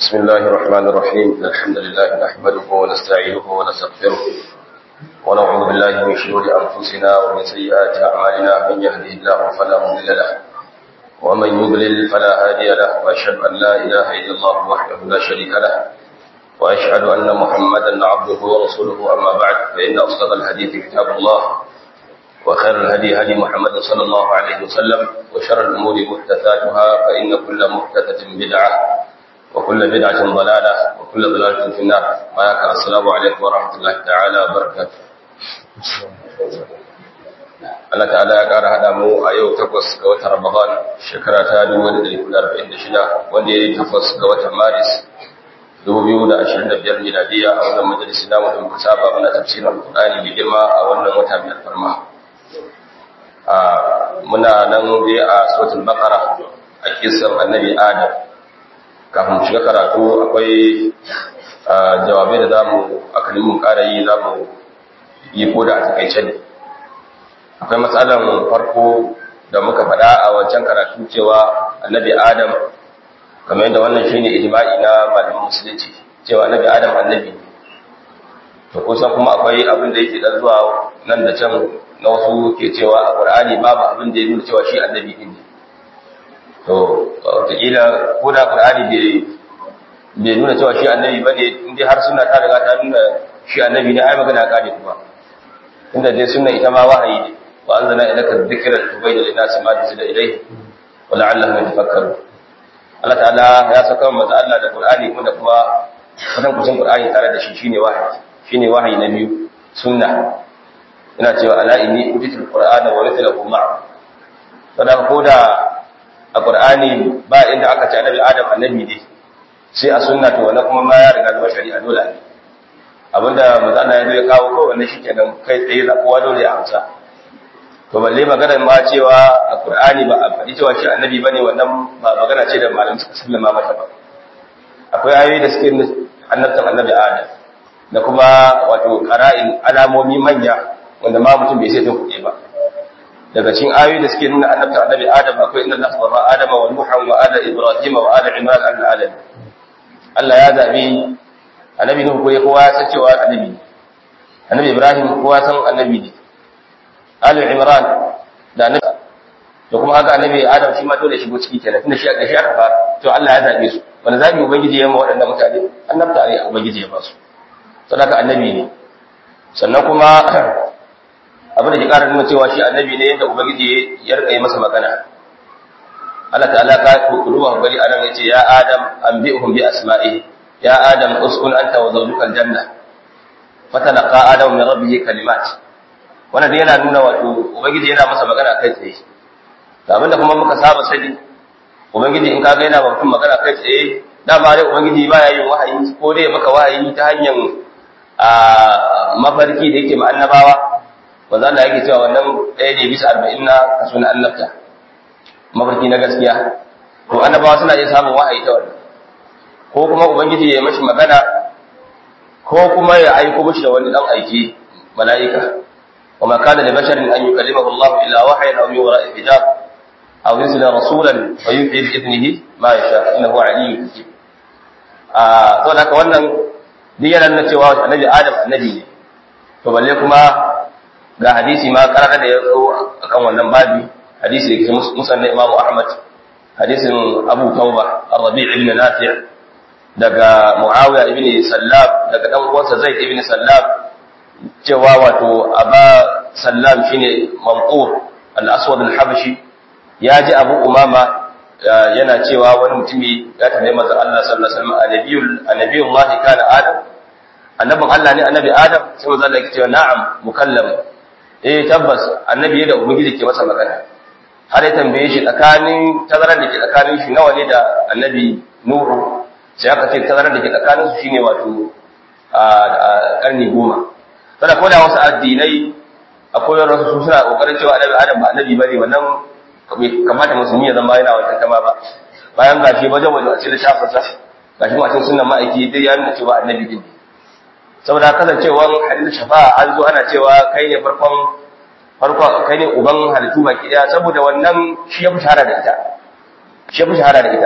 بسم الله الرحمن الرحيم الحمد لله نحمده ونستعينه ونستغفره ونعوذ بالله من شرور أنفسنا ومن سيئات أعمالنا من يهده الله فلا مضل له ومن يضلل فلا هادي له وأشهد أن لا إله إلا الله وحده لا شريك له وأشهد أن محمدا عبده ورسوله أما بعد فإن أصدق الحديث كتاب الله وخير الهدي هدي محمد صلى الله عليه وسلم وشر الأمور محدثاتها فإن كل محدثة بدعة وكل بدعة ضلالة وكل ضلالة في النار وياك السلام عليكم ورحمة الله تعالى وبركاته Allah ta'ala ya ƙara haɗa mu a yau takwas ga watan Ramadan shekara ta 1446 wanda ya yi takwas ga watan Maris 2025 miladiya a wannan majalisi namu da muka saba muna tafsirin Al-Qur'ani mai girma a wannan wata mai alfarma. Muna nan dai a suratul Baqara a kisan Annabi Adam kafin shiga karatu akwai jawabai da zamu aka nemi ƙara yi zamu yi ko da a takaice ne akwai matsalan farko da muka faɗa a wancan karatu cewa annabi adam kamar yadda wannan shine ijma'i na malamin musulunci cewa annabi adam annabi ne to kusan kuma akwai abin da yake dan zuwa nan da can na wasu ke cewa a qur'ani babu abin da ya nuna cewa shi annabi ne to wataƙila ko da ƙur'ani bai nuna cewa shi annabi ba ne inda har suna ta riga ta nuna shi annabi ne ai magana ƙari kuma inda dai suna ita ma wahayi ne wa an zana ilaka zikirar tubai da nasi ma da ilai wa la'allahu ya tafakkaru Allah ta'ala ya saka manzo Allah da Qur'ani kuma da kuma kusan kusan Qur'ani tare da shi shine wahayi shine wahayi na biyu sunna ina cewa ala inni utitul qur'ana wa mithluhu ma'a saboda ko da a ƙur'ani ba inda aka ce annabi adam annabi ne sai a sunna to wannan kuma ma ya riga zama shari'a dole ne abinda manzo Allah ya zo ya kawo ko wannan shikenan kai tsaye za kowa dole ya amsa to balle magana ma cewa a ƙur'ani ba a faɗi cewa shi annabi bane wannan ba magana ce da malamin suka sallama mata ba akwai ayoyi da suke annabtan annabi adam da kuma wato qara'in alamomi manya wanda ma mutum bai sai ta kuɗe ba daga cikin ayoyi da suke nuna annabta annabi Adam akwai inna Allah sabaha Adam wa Nuhan wa ala Ibrahim wa ala Imran al alamin Allah ya zabi annabi Nuhu ko kowa ya san cewa annabi ne annabi Ibrahim kowa san annabi ne Ali Imran da annabi da kuma haka annabi Adam shi ma dole shigo ciki kenan tunda shi da shi aka fara to Allah ya zabe su wanda zabi ubangiji ya ma waɗannan mutane annabta ne ubangiji ya ba su sadaka annabi ne sannan kuma abin da ke ƙara nuna cewa shi annabi ne yadda ubangiji ya rika yi masa magana Allah ta'ala ka kuduwa bari anan yace ya adam anbi'uhum bi asma'i ya adam uskun anta wa zawjuka aljanna fatalaqa adam min rabbih kalimat wannan dai yana nuna wato ubangiji yana masa magana kai tsaye da abinda kuma muka saba sani ubangiji in kaga yana mutum magana kai tsaye dama dai ubangiji baya yin wahayi ko dai maka wahayi ta hanyar a mafarki da yake ma annabawa wanda Allah yake cewa wannan ɗaya ne bisa arba'in na kaso na annabta mafarki na gaskiya to annabawa suna iya samun wahayi ta wannan ko kuma ubangiji ya mashi magana ko kuma ya aiko mashi da wani dan aiki mala'ika wa ma kana li basharin an yukallimahu Allah illa wahyan aw min wara'i hijab aw yursila rasulan fa yuhi bi idnihi ma yasha innahu aliyyun hakim a to haka wannan duk yana nuna cewa annabi Adam annabi ne to balle kuma ga hadisi ma karara da ya zo akan wannan babi hadisi da ke musanna imamu ahmad hadisin abu tauba ar-rabi' ibn nafi' daga muawiya ibn sallam daga dan uwansa zaid ibn sallam cewa wato aba sallam shine mamqur al-aswad al-habashi ya ji abu umama yana cewa wani mutumi ya tambaye manzo Allah sallallahu alaihi wasallam annabiyul annabiyullahi kana adam annabin Allah ne annabi adam sai manzo Allah ya ce na'am mukallam eh tabbas annabi da ubangiji ke masa magana har ya tambaye shi tsakanin tazarar da ke tsakanin shi nawa ne da annabi nuhu sai aka ce tazarar da ke tsakanin su shine wato a karni goma sada ko da wasu addinai akwai wasu su suna kokarin cewa annabi adam ba annabi bane wannan kamata musulmi ya zama yana wajen kama ba bayan gashi wajen wajen a cikin shafin sa gashi ma cikin sunan ma'aiki dai ya nuna cewa annabi din saboda kasancewar hadin shafa'a an zo ana cewa kai ne farkon farko kai ne uban halittu baki daya saboda wannan shi ya fi shahara da ita shi ya fi shahara da ita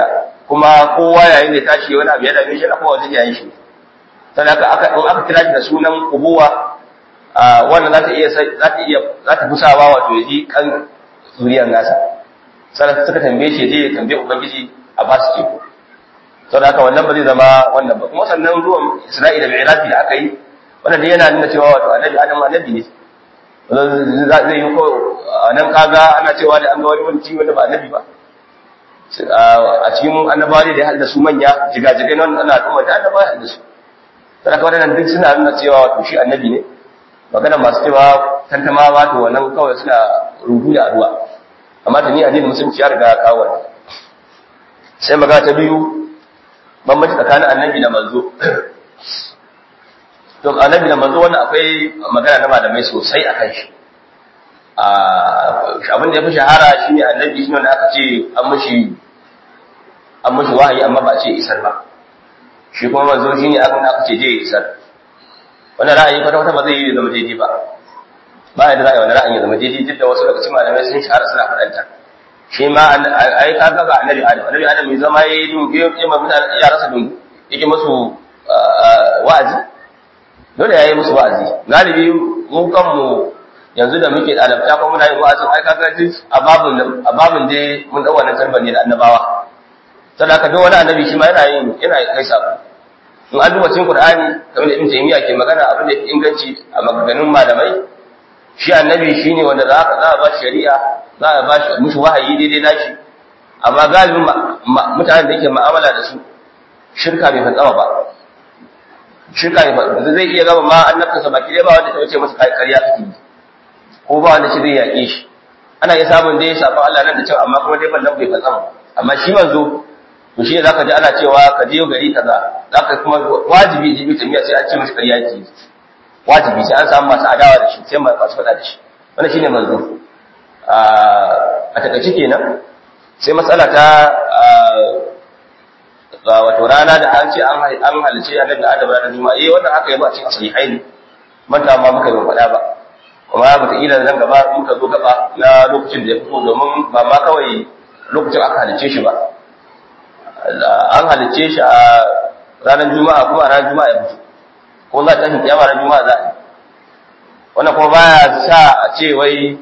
kuma kowa yayin da tashi wani abu ya dame shi na kowa wajen yayin shi sannan aka in aka kira shi da sunan ubuwa wannan za ta iya za ta iya za ta fusawa wato ya ji kan zuriyar nasa sannan suka tambaye shi je ya tambaye ubangiji a ba su teku saboda haka wannan ba zai zama wannan ba kuma sannan ruwan isra'ila da irafi da aka yi wannan dai yana nuna cewa wato annabi adam annabi ne zai yi ko nan kaga ana cewa da an ga wani wani wanda ba annabi ba a cikin annabawa ne da ya haɗa su manya jigajigai na wannan al'umma da annabawa ya haɗa su saboda haka wannan duk suna nuna cewa wato shi annabi ne magana masu cewa tantama ba to wannan kawai suna rubu da addu'a amma da ni addinin musulunci ya riga kawo wannan sai magana ta biyu bambanci tsakanin annabi da manzo to annabi da manzo wannan akwai magana na malamai sosai akan shi a abin da ya fi shahara shine annabi shine wanda aka ce an mushi an mushi wahayi amma ba ce isar ba shi kuma manzo shine abin da aka ce je isar wannan ra'ayi kwata kwata ba zai yi zama daidai ba ba yadda za a yi wani ra'ayi ya zama daidai duk da wasu daga cikin malamai sun shahara suna faɗanta shi ma ai ka ga annabi adam annabi adam mai zama ya yi ya ma mutane yaransa dungu yake musu wa'azi dole ya yi musu wa'azi galibi mu kanmu yanzu da muke ɗalibta kuma muna yin wa'azin ai ka ga duk a babin a babin dai mun dau wannan tarbar ne da annabawa saboda haka duk wani annabi shi ma yana yin yana kai sako in an duba cikin qur'ani kamar da ibn taymiya ke magana abin da inganci a maganganun malamai shi annabi shine wanda za ka za a ba shari'a za a ba shi mushi wahayi daidai nashi amma galibin mutanen da yake mu'amala da su shirka bai fatsama ba shirka bai fatsama zai iya gaba ma annabta baki dai ba wanda ta wuce masa ƙarya kake yi ko ba wanda shi zai yaƙe shi ana iya samun dai sabon Allah nan da cewa amma kuma dai ban nan bai fatsama amma shi manzo to shi ne zaka ji ana cewa ka je gari kaza zaka kuma wajibi jibi tamiya sai an ce masa ƙarya ki wajibi sai an samu masu adawa da shi sai masu faɗa da shi wannan shine manzo a takaice kenan sai matsala ta wato rana da an ce an halice annabi Adam ranar Juma'a eh wannan haka yabo a cikin sahihaini manta ma muka yi faɗa ba kuma ba ila nan gaba muka zo gaba na lokacin da ya fito domin ba ma kawai lokacin aka halice shi ba an halice shi a ranar Juma'a kuma a ranar Juma'a ya fito ko za ta tafi kiyama ranar Juma'a za a yi wannan kuma baya sa a ce wai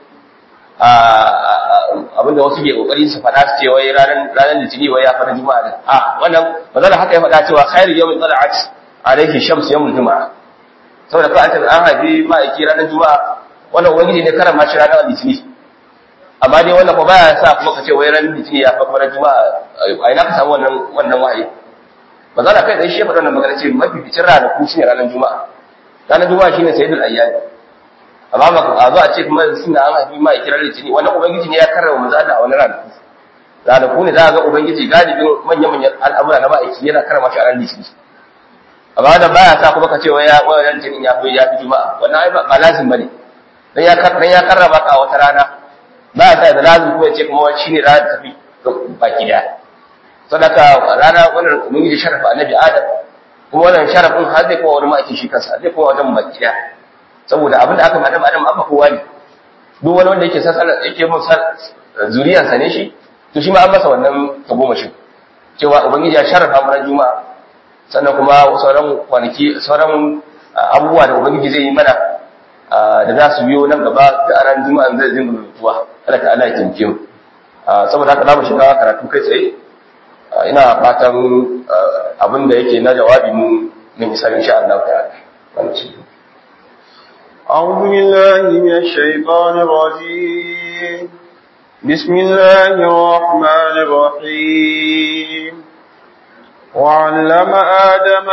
abinda wasu ke kokari su faɗa su ce wai ranar ranar litini wai ya fara juma'a din a wannan ba zan haka ya faɗa cewa khairu yawmin tala'at alayhi shams yawmul juma'a saboda ka an an haifi ma'aiki ranar juma'a wannan ubangiji ne karama shi ranar litini amma dai wannan ko baya sa kuma ka ce wai ranar litini ya fa ranar juma'a a ina ka samu wannan wannan wahayi ba za kai dai shi faɗa wannan magana ce mafificin ranaku shine ranar juma'a ranar juma'a shine sayyidul ayyami amma ba a zo a ce kuma suna an haifi ma kirar litini wannan ubangiji ne ya karrama manzo Allah a wani ranaku ranaku ne za a ga ubangiji galibin manya-manyan al'amura na ma'aiki yana karrama shi a ran litini amma da baya sa kuma ka ce wai ya wai ran litinin ya fi ya fi juma'a wannan ai ba lazim bane dan ya dan ya karrama ka a wata rana baya sa da lazim kuma ya ce kuma shine ranar tafi baki daya sadaka rana wannan ubangiji sharafa annabi adam kuma wannan sharafin har zai kuma wani ma'aikin shi kansa zai kuma wajen baki daya saboda abin da aka madam adam abba kowa ne duk wani wanda yake sasala yake mun zuriyar sa ne shi to shi ma an masa wannan tagomashin cewa ubangiji ya sharafa mana juma'a sannan kuma sauran kwanaki sauran abubuwa da ubangiji zai yi mana da za su biyo nan gaba da ran juma'a zai zinga mutuwa Allah ta'ala ya tinke mu saboda haka za mu shiga karatu kai tsaye ina fatan abin da yake na jawabi mu min isa insha Allah ta'ala wannan أعوذ بالله من الشيطان الرجيم بسم الله الرحمن الرحيم وعلم آدم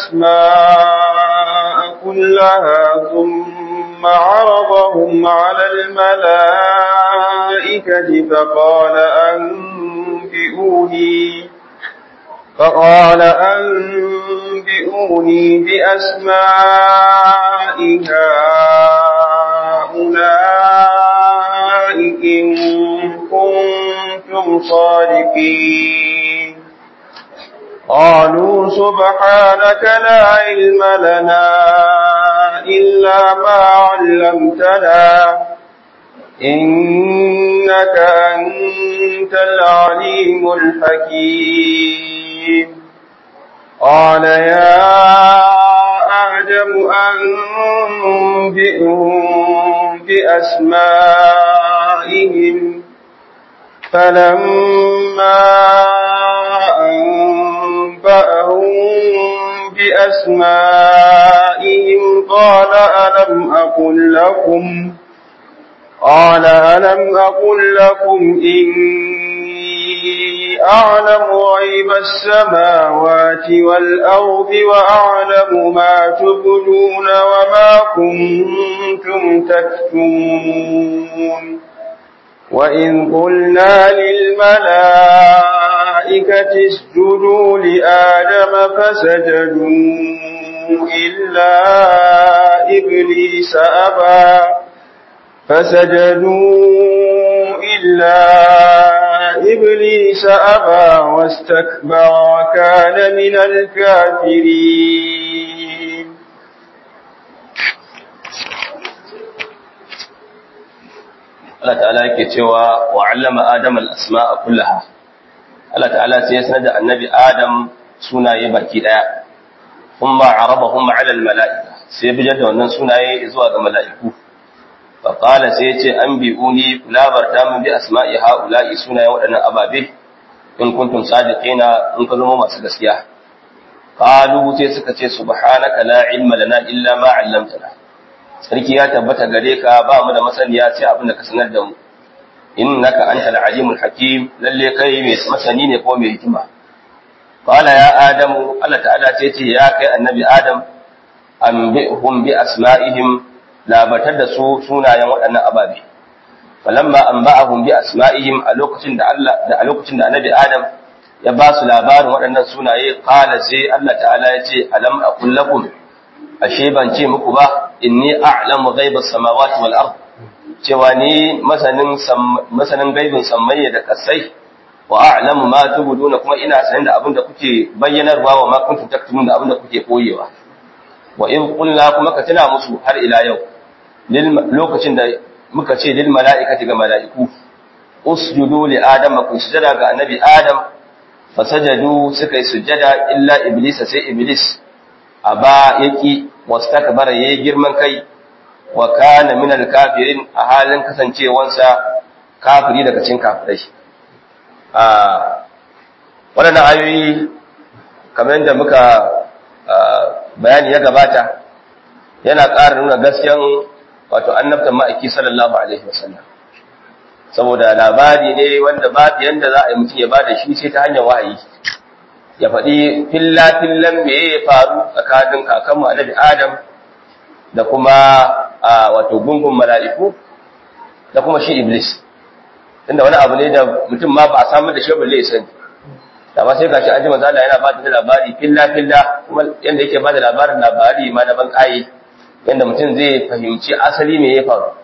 الأسماء كلها ثم عرضهم على الملائكة فقال أنبئوني فقال أنبئوني بأسماء هؤلاء إن كنتم صادقين قالوا سبحانك لا علم لنا إلا ما علمتنا إن إنك أنت العليم الحكيم قال يا آدم أنبئهم بأسمائهم فلما أنبأهم بأسمائهم قال ألم أقل لكم قال ألم أقل لكم إني أعلم غيب السماوات والأرض وأعلم ما تبدون وما كنتم تكتمون وإذ قلنا للملائكة اسجدوا لآدم فسجدوا إلا إبليس أبى فسجدوا إلا إبليس أبى واستكبر وكان من الكافرين Allah ta'ala yake cewa wa 'allama Adam al-asma'a kullaha Allah ta'ala sai ya sanar da annabi Adam sunaye baki daya kuma arabahum 'ala al-mala'ika sai ya bijar da wannan sunaye zuwa ga mala'iku fa qala sai ya ce anbi'uni labarta min bi asma'i ha'ula'i sunaye waɗannan ababe in kuntum sadiqina in ka zama masu gaskiya qalu sai suka ce subhanaka la ilma lana illa ma 'allamtana sarki ya tabbata gare ka ba mu da masaniya sai abin da ka sanar da mu innaka antal alimul hakim lalle kai mai masani ne ko mai hikima qala ya adamu Allah ta'ala sai ce ya kai annabi adam anbihum bi asma'ihim labatar da su sunayen waɗannan ababe falamma anba'ahum bi asma'ihim a lokacin da Allah da a lokacin da annabi adam ya ba su labarin waɗannan sunaye qala sai Allah ta'ala ya ce alam aqul lakum ashe ban ce muku ba inni a'lamu ghaibas samawati wal ard cewa ni masanin masanin gaibin sammai da kasai wa a'lamu ma tubuduna kuma ina sanin da abin da kuke bayyanarwa wa ma kuntum taktumun da abin da kuke koyewa wa in qulna kuma ka tuna musu har ila yau lokacin da muka ce lil mala'ikati ga mala'iku usjudu li adama ku sujada ga annabi adam fasajadu suka yi sujada illa iblis sai iblis aba yaki wastakbara yayi girman kai wa kana minal kafirin a halin kasancewansa kafiri daga cikin kafirai a waɗannan ayoyi kamar yadda muka bayani ya gabata yana ƙara nuna gaskiyan wato annabtan ma'aiki sallallahu alaihi wasallam saboda labari ne wanda babu yanda za a yi mutum ya bada shi sai ta hanyar wahayi ya faɗi filla-fillan me ya faru tsakanin kakanmu annabi Adam da kuma wato gungun mala'iku da kuma shi Iblis. Inda wani abu ne da mutum ma ba a samu da shi balle ya sani. Da ba sai gashi an ji manzo Allah yana ba da labari filla-filla kuma yanda yake ba da labarin labari ma na ban ƙaye yanda mutum zai fahimci asali me ya faru.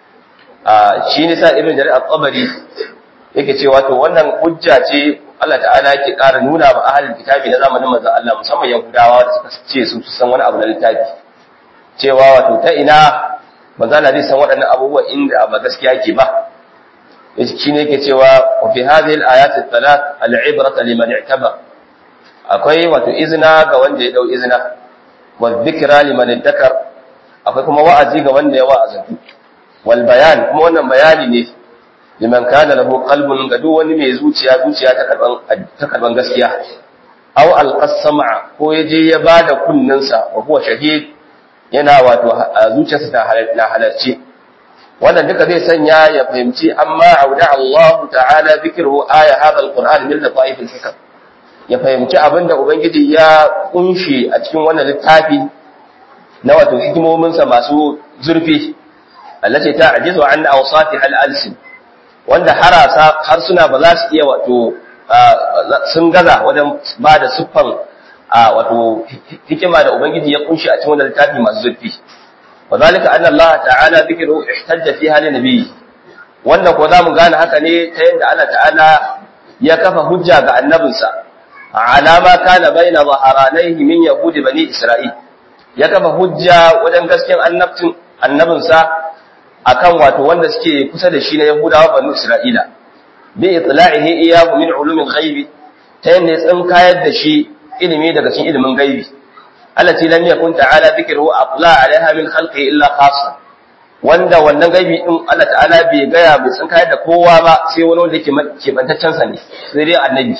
Shi ne sa Ibn Jarir al-Tabari yake cewa to wannan hujja ce Allah ta'ala yake ƙara nuna wa ahalin kitabi na zamanin manzon Allah musamman Yahudawa da suka ce su san wani abu na littafi cewa wato ta ina manzon Allah zai san waɗannan abubuwa inda ba gaskiya ke ba shi ne yake cewa wa fi hadhihi al-ayat al-thalath al-ibrata liman i'taba akwai wato izina ga wanda ya dau izina wa dhikra liman iddakar akwai kuma wa'azi ga wanda ya wa'azantu wal bayan kuma wannan bayani ne liman kana lahu qalbun ga duk wani mai zuciya zuciya ta karban ta karban gaskiya aw alqasama ko yaje ya bada kunninsa wa huwa shahid yana wato zuciyarsa ta na halarci wannan duka zai sanya ya fahimci amma auda Allah ta'ala zikru aya hadha alquran min lataif alhikam ya fahimci abinda ubangiji ya kunshi a cikin wannan littafi na wato hikimominsa masu zurfi allati ta'jizu an awsatiha al-alsin wanda harasa harsuna ba za su iya wato sun gaza wajen ba da siffan wato hikima da ubangiji ya kunshi a cikin wannan littafi masu zurfi wa zalika anna Allah ta'ala dhikru ihtajja fi hali nabi wanda ko zamu gane haka ne ta yadda Allah ta'ala ya kafa hujja ga annabinsa ala ma kana baina zaharanaihi min yahudi bani isra'il ya kafa hujja wajen gaskiyar annabtin annabinsa akan wato wanda suke kusa da shi na Yahudawa banu Isra'ila bi itla'ihi iyyahu min ulumin ghaibi ta yanda ya tsinkayar da shi ilimi daga cikin ilimin gaibi allati lam yakun ta'ala dhikruhu aqla 'alaiha min khalqi illa khassa wanda wannan gaibi din Allah ta'ala bai gaya bai tsinkayar da kowa ba sai wani wanda yake kebantaccen sa ne sai dai annabi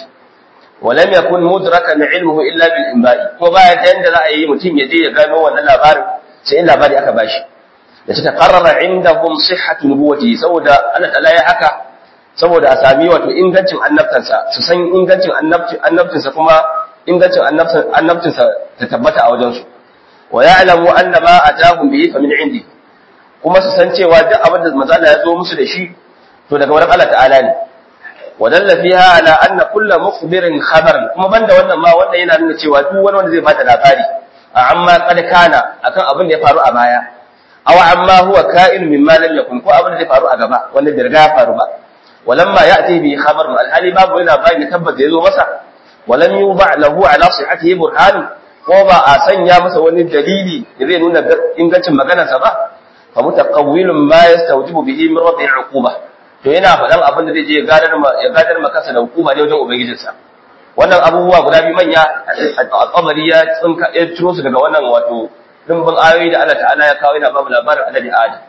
ولم يكن مدركا علمه الا بالانباء ko baya ta yanda za a yi mutum ya je ya gano wannan labarin sai in labari aka bashi da suka qarrara indahum sihhatu nubuwati saboda Allah ta'ala ya haka saboda a sami wato ingancin annabtansa su san ingancin annabtinsa kuma ingancin annabtinsa ta tabbata a wajensu wa ya'lamu anna ma atahum bihi fa min indi kuma su san cewa duk abin da manzo Allah ya zo musu da shi to daga wurin Allah ta'ala ne wadalla fiha ala anna kullu mukhbirin khabaran kuma banda wannan ma wanda yana nuna cewa duk wani wanda zai bada labari amma qad kana akan abin da ya faru a baya aw amma huwa ka'in mimma lam yakun ko abin da zai faru a gaba wanda bai riga ya faru ba walamma ya'ti bi khabar alhali babu yana bayani tabbata yazo masa walam yuba lahu ala sihhatihi burhan ko ba a sanya masa wani dalili da zai nuna ingancin maganarsa ba fa mutaqawwilun ma yastawjibu bihi min rabbi uquba to yana faɗan abin da zai je ya gadar ya gadar maka da hukuma ne wajen ubangijinsa wannan abubuwa guda biyu manya al'amari ya tsinka ya ciro su daga wannan wato dimbin ayoyi da Allah ta'ala ya kawo yana babu labarin annabi Adam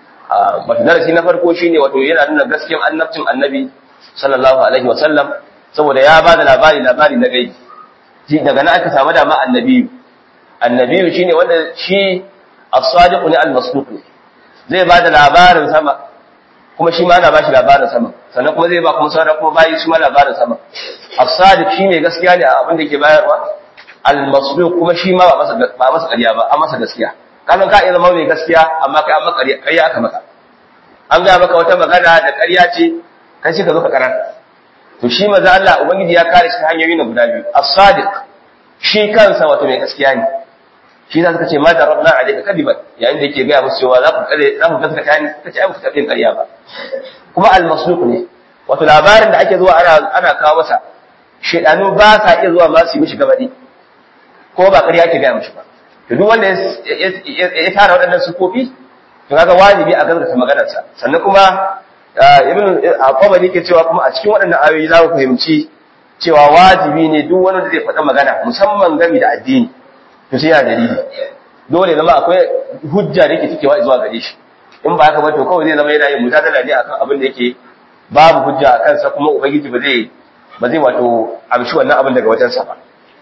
wato darasi na farko shine wato yana nuna gaskiyar annabcin annabi sallallahu alaihi wasallam saboda ya ba da labari labari na gaibi shi daga nan aka samu dama annabi annabi shine wanda shi as-sadiq ne al-masduq ne zai ba da labarin sama kuma shi ma ana ba shi labarin sama sannan kuma zai ba kuma sauran kuma bayi shi ma labarin sama as-sadiq shine gaskiya ne a abin da yake bayarwa al-masduq kuma shi ma ba masa ba masa ƙarya ba a masa gaskiya kasan ka iya zama mai gaskiya amma kai an maka ƙarya aka maka an gaya maka wata magana da ƙarya ce kai shi ka zo ka karar to shi maza Allah ubangiji ya kare shi hanyoyi na guda biyu as-sadiq shi kansa wato mai gaskiya ne shi za ka ce ma darabna alayka kadiban yayin da yake gaya musu cewa za ku kare za ku gaskata ni kace ai ku taɓa yin ƙarya ba kuma al-masduq ne wato labarin da ake zuwa ana ana kawo masa shedanu ba sa iya zuwa ma su yi mishi gabadi ko ba ƙarya ake gaya mishi ba to duk wanda ya tara waɗannan sufofi to kaga wajibi a gaskata maganarsa sannan kuma ibn al-qabari ke cewa kuma a cikin waɗannan ayoyi za mu fahimci cewa wajibi ne duk wani da zai faɗa magana musamman game da addini to sai ya dalili dole zama akwai hujja da yake cikewa zuwa gare shi in ba haka ba to kawai zai zama yana yin mujadala ne akan abin da yake babu hujja a kansa kuma ubangiji ba zai ba zai wato amshi wannan abin daga wajensa ba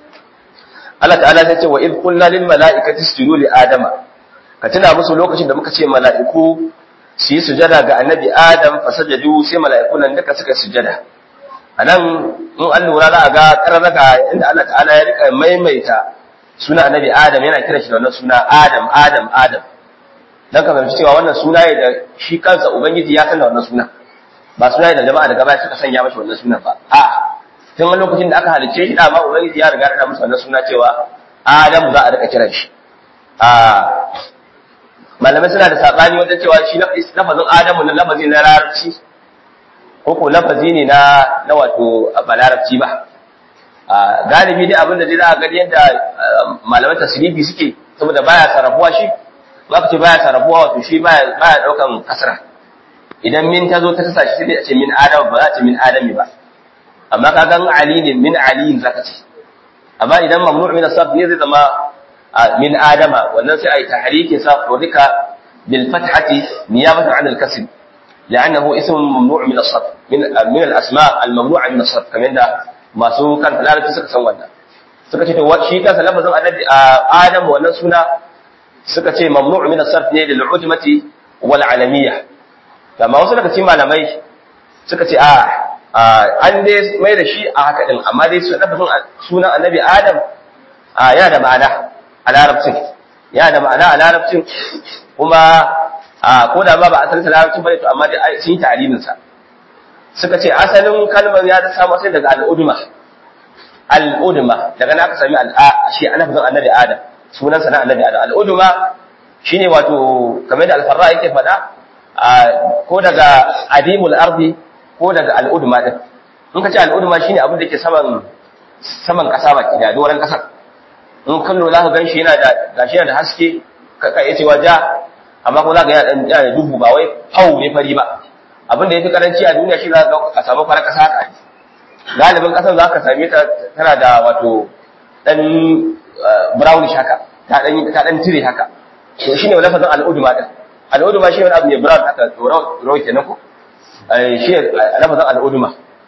Allah ta'ala sai ce wa id qulna lil mala'ikati isjudu li adama ka tuna musu lokacin da muka ce mala'iku su yi sujada ga annabi adam fasajadu sai mala'iku nan duka suka sujada anan in an lura za a ga kararraka inda Allah ta'ala ya rika maimaita suna annabi adam yana kira shi da wannan suna adam adam adam dan ka fahimci cewa wannan suna ne da shi kansa ubangiji ya san da wannan suna ba suna ne da jama'a daga baya suka sanya mashi wannan sunan ba a tun wani lokacin da aka halicce shi dama ubangiji ya riga da musu wannan suna cewa adamu za a rika kiran shi a malamai suna da sabani wajen cewa shi lafazin adamu na lafazi na larabci ko ko lafazi ne na na wato ba larabci ba galibi dai abin da zai za a gani yadda malamai tasirifi suke saboda baya sarrafuwa shi ba ka ce baya sarrafuwa wato shi baya baya daukan kasra idan min ta zo ta kasa shi sai a ce min adam ba za a ce min adami ba amma ka gan ali ne min ali zaka ce amma idan mamnu' min as-sarf ne zai zama min adama wannan sai ai tahrikin sa furika bil fathati niyabatan 'an al-kasr لأنه اسم ممنوع من الصرف من من الأسماء الممنوعة من الصرف كما عند ما سو كان لا suka san wannan suka ce to shi kansa lafazin annabi Adam wannan suna suka ce mamnu' min as-sarf ne lil ujmati wal alamiyya amma wasu daga cikin malamai suka ce a an dai mai da shi a haka din amma dai lafazin sunan annabi Adam yana da ma'ana a larabcin yana da ma'ana a larabcin kuma ko da ma ba asalin larabcin bane to amma dai sun yi ta'alimin sa suka ce asalin kalmar ya ta samu sai daga al'udma al'udma daga nan aka sami al'a shi ana fazan annabi adam sunan sa na annabi adam al'udma shine wato kamar da al-farra yake faɗa ko daga adimul ardi ko daga al'udma din in ka ce al'udma shine abin da ke saman saman kasa baki da doran kasar in kan lura ka ganshi yana da gashi yana da haske ka iya cewa ja amma kuma za ka yana da duhu ba wai hau ne fari ba abin da ya fi karanci a duniya shi za ka a samu farar ƙasa haka galibin ƙasar za ka same ta tana da wato ɗan brownish haka ta ɗan ta ɗan tire haka to shi ne lafazin al'uduma ɗin al'uduma shi ne wani abu ne brown haka rawa kenan ko shi ne lafazin al'uduma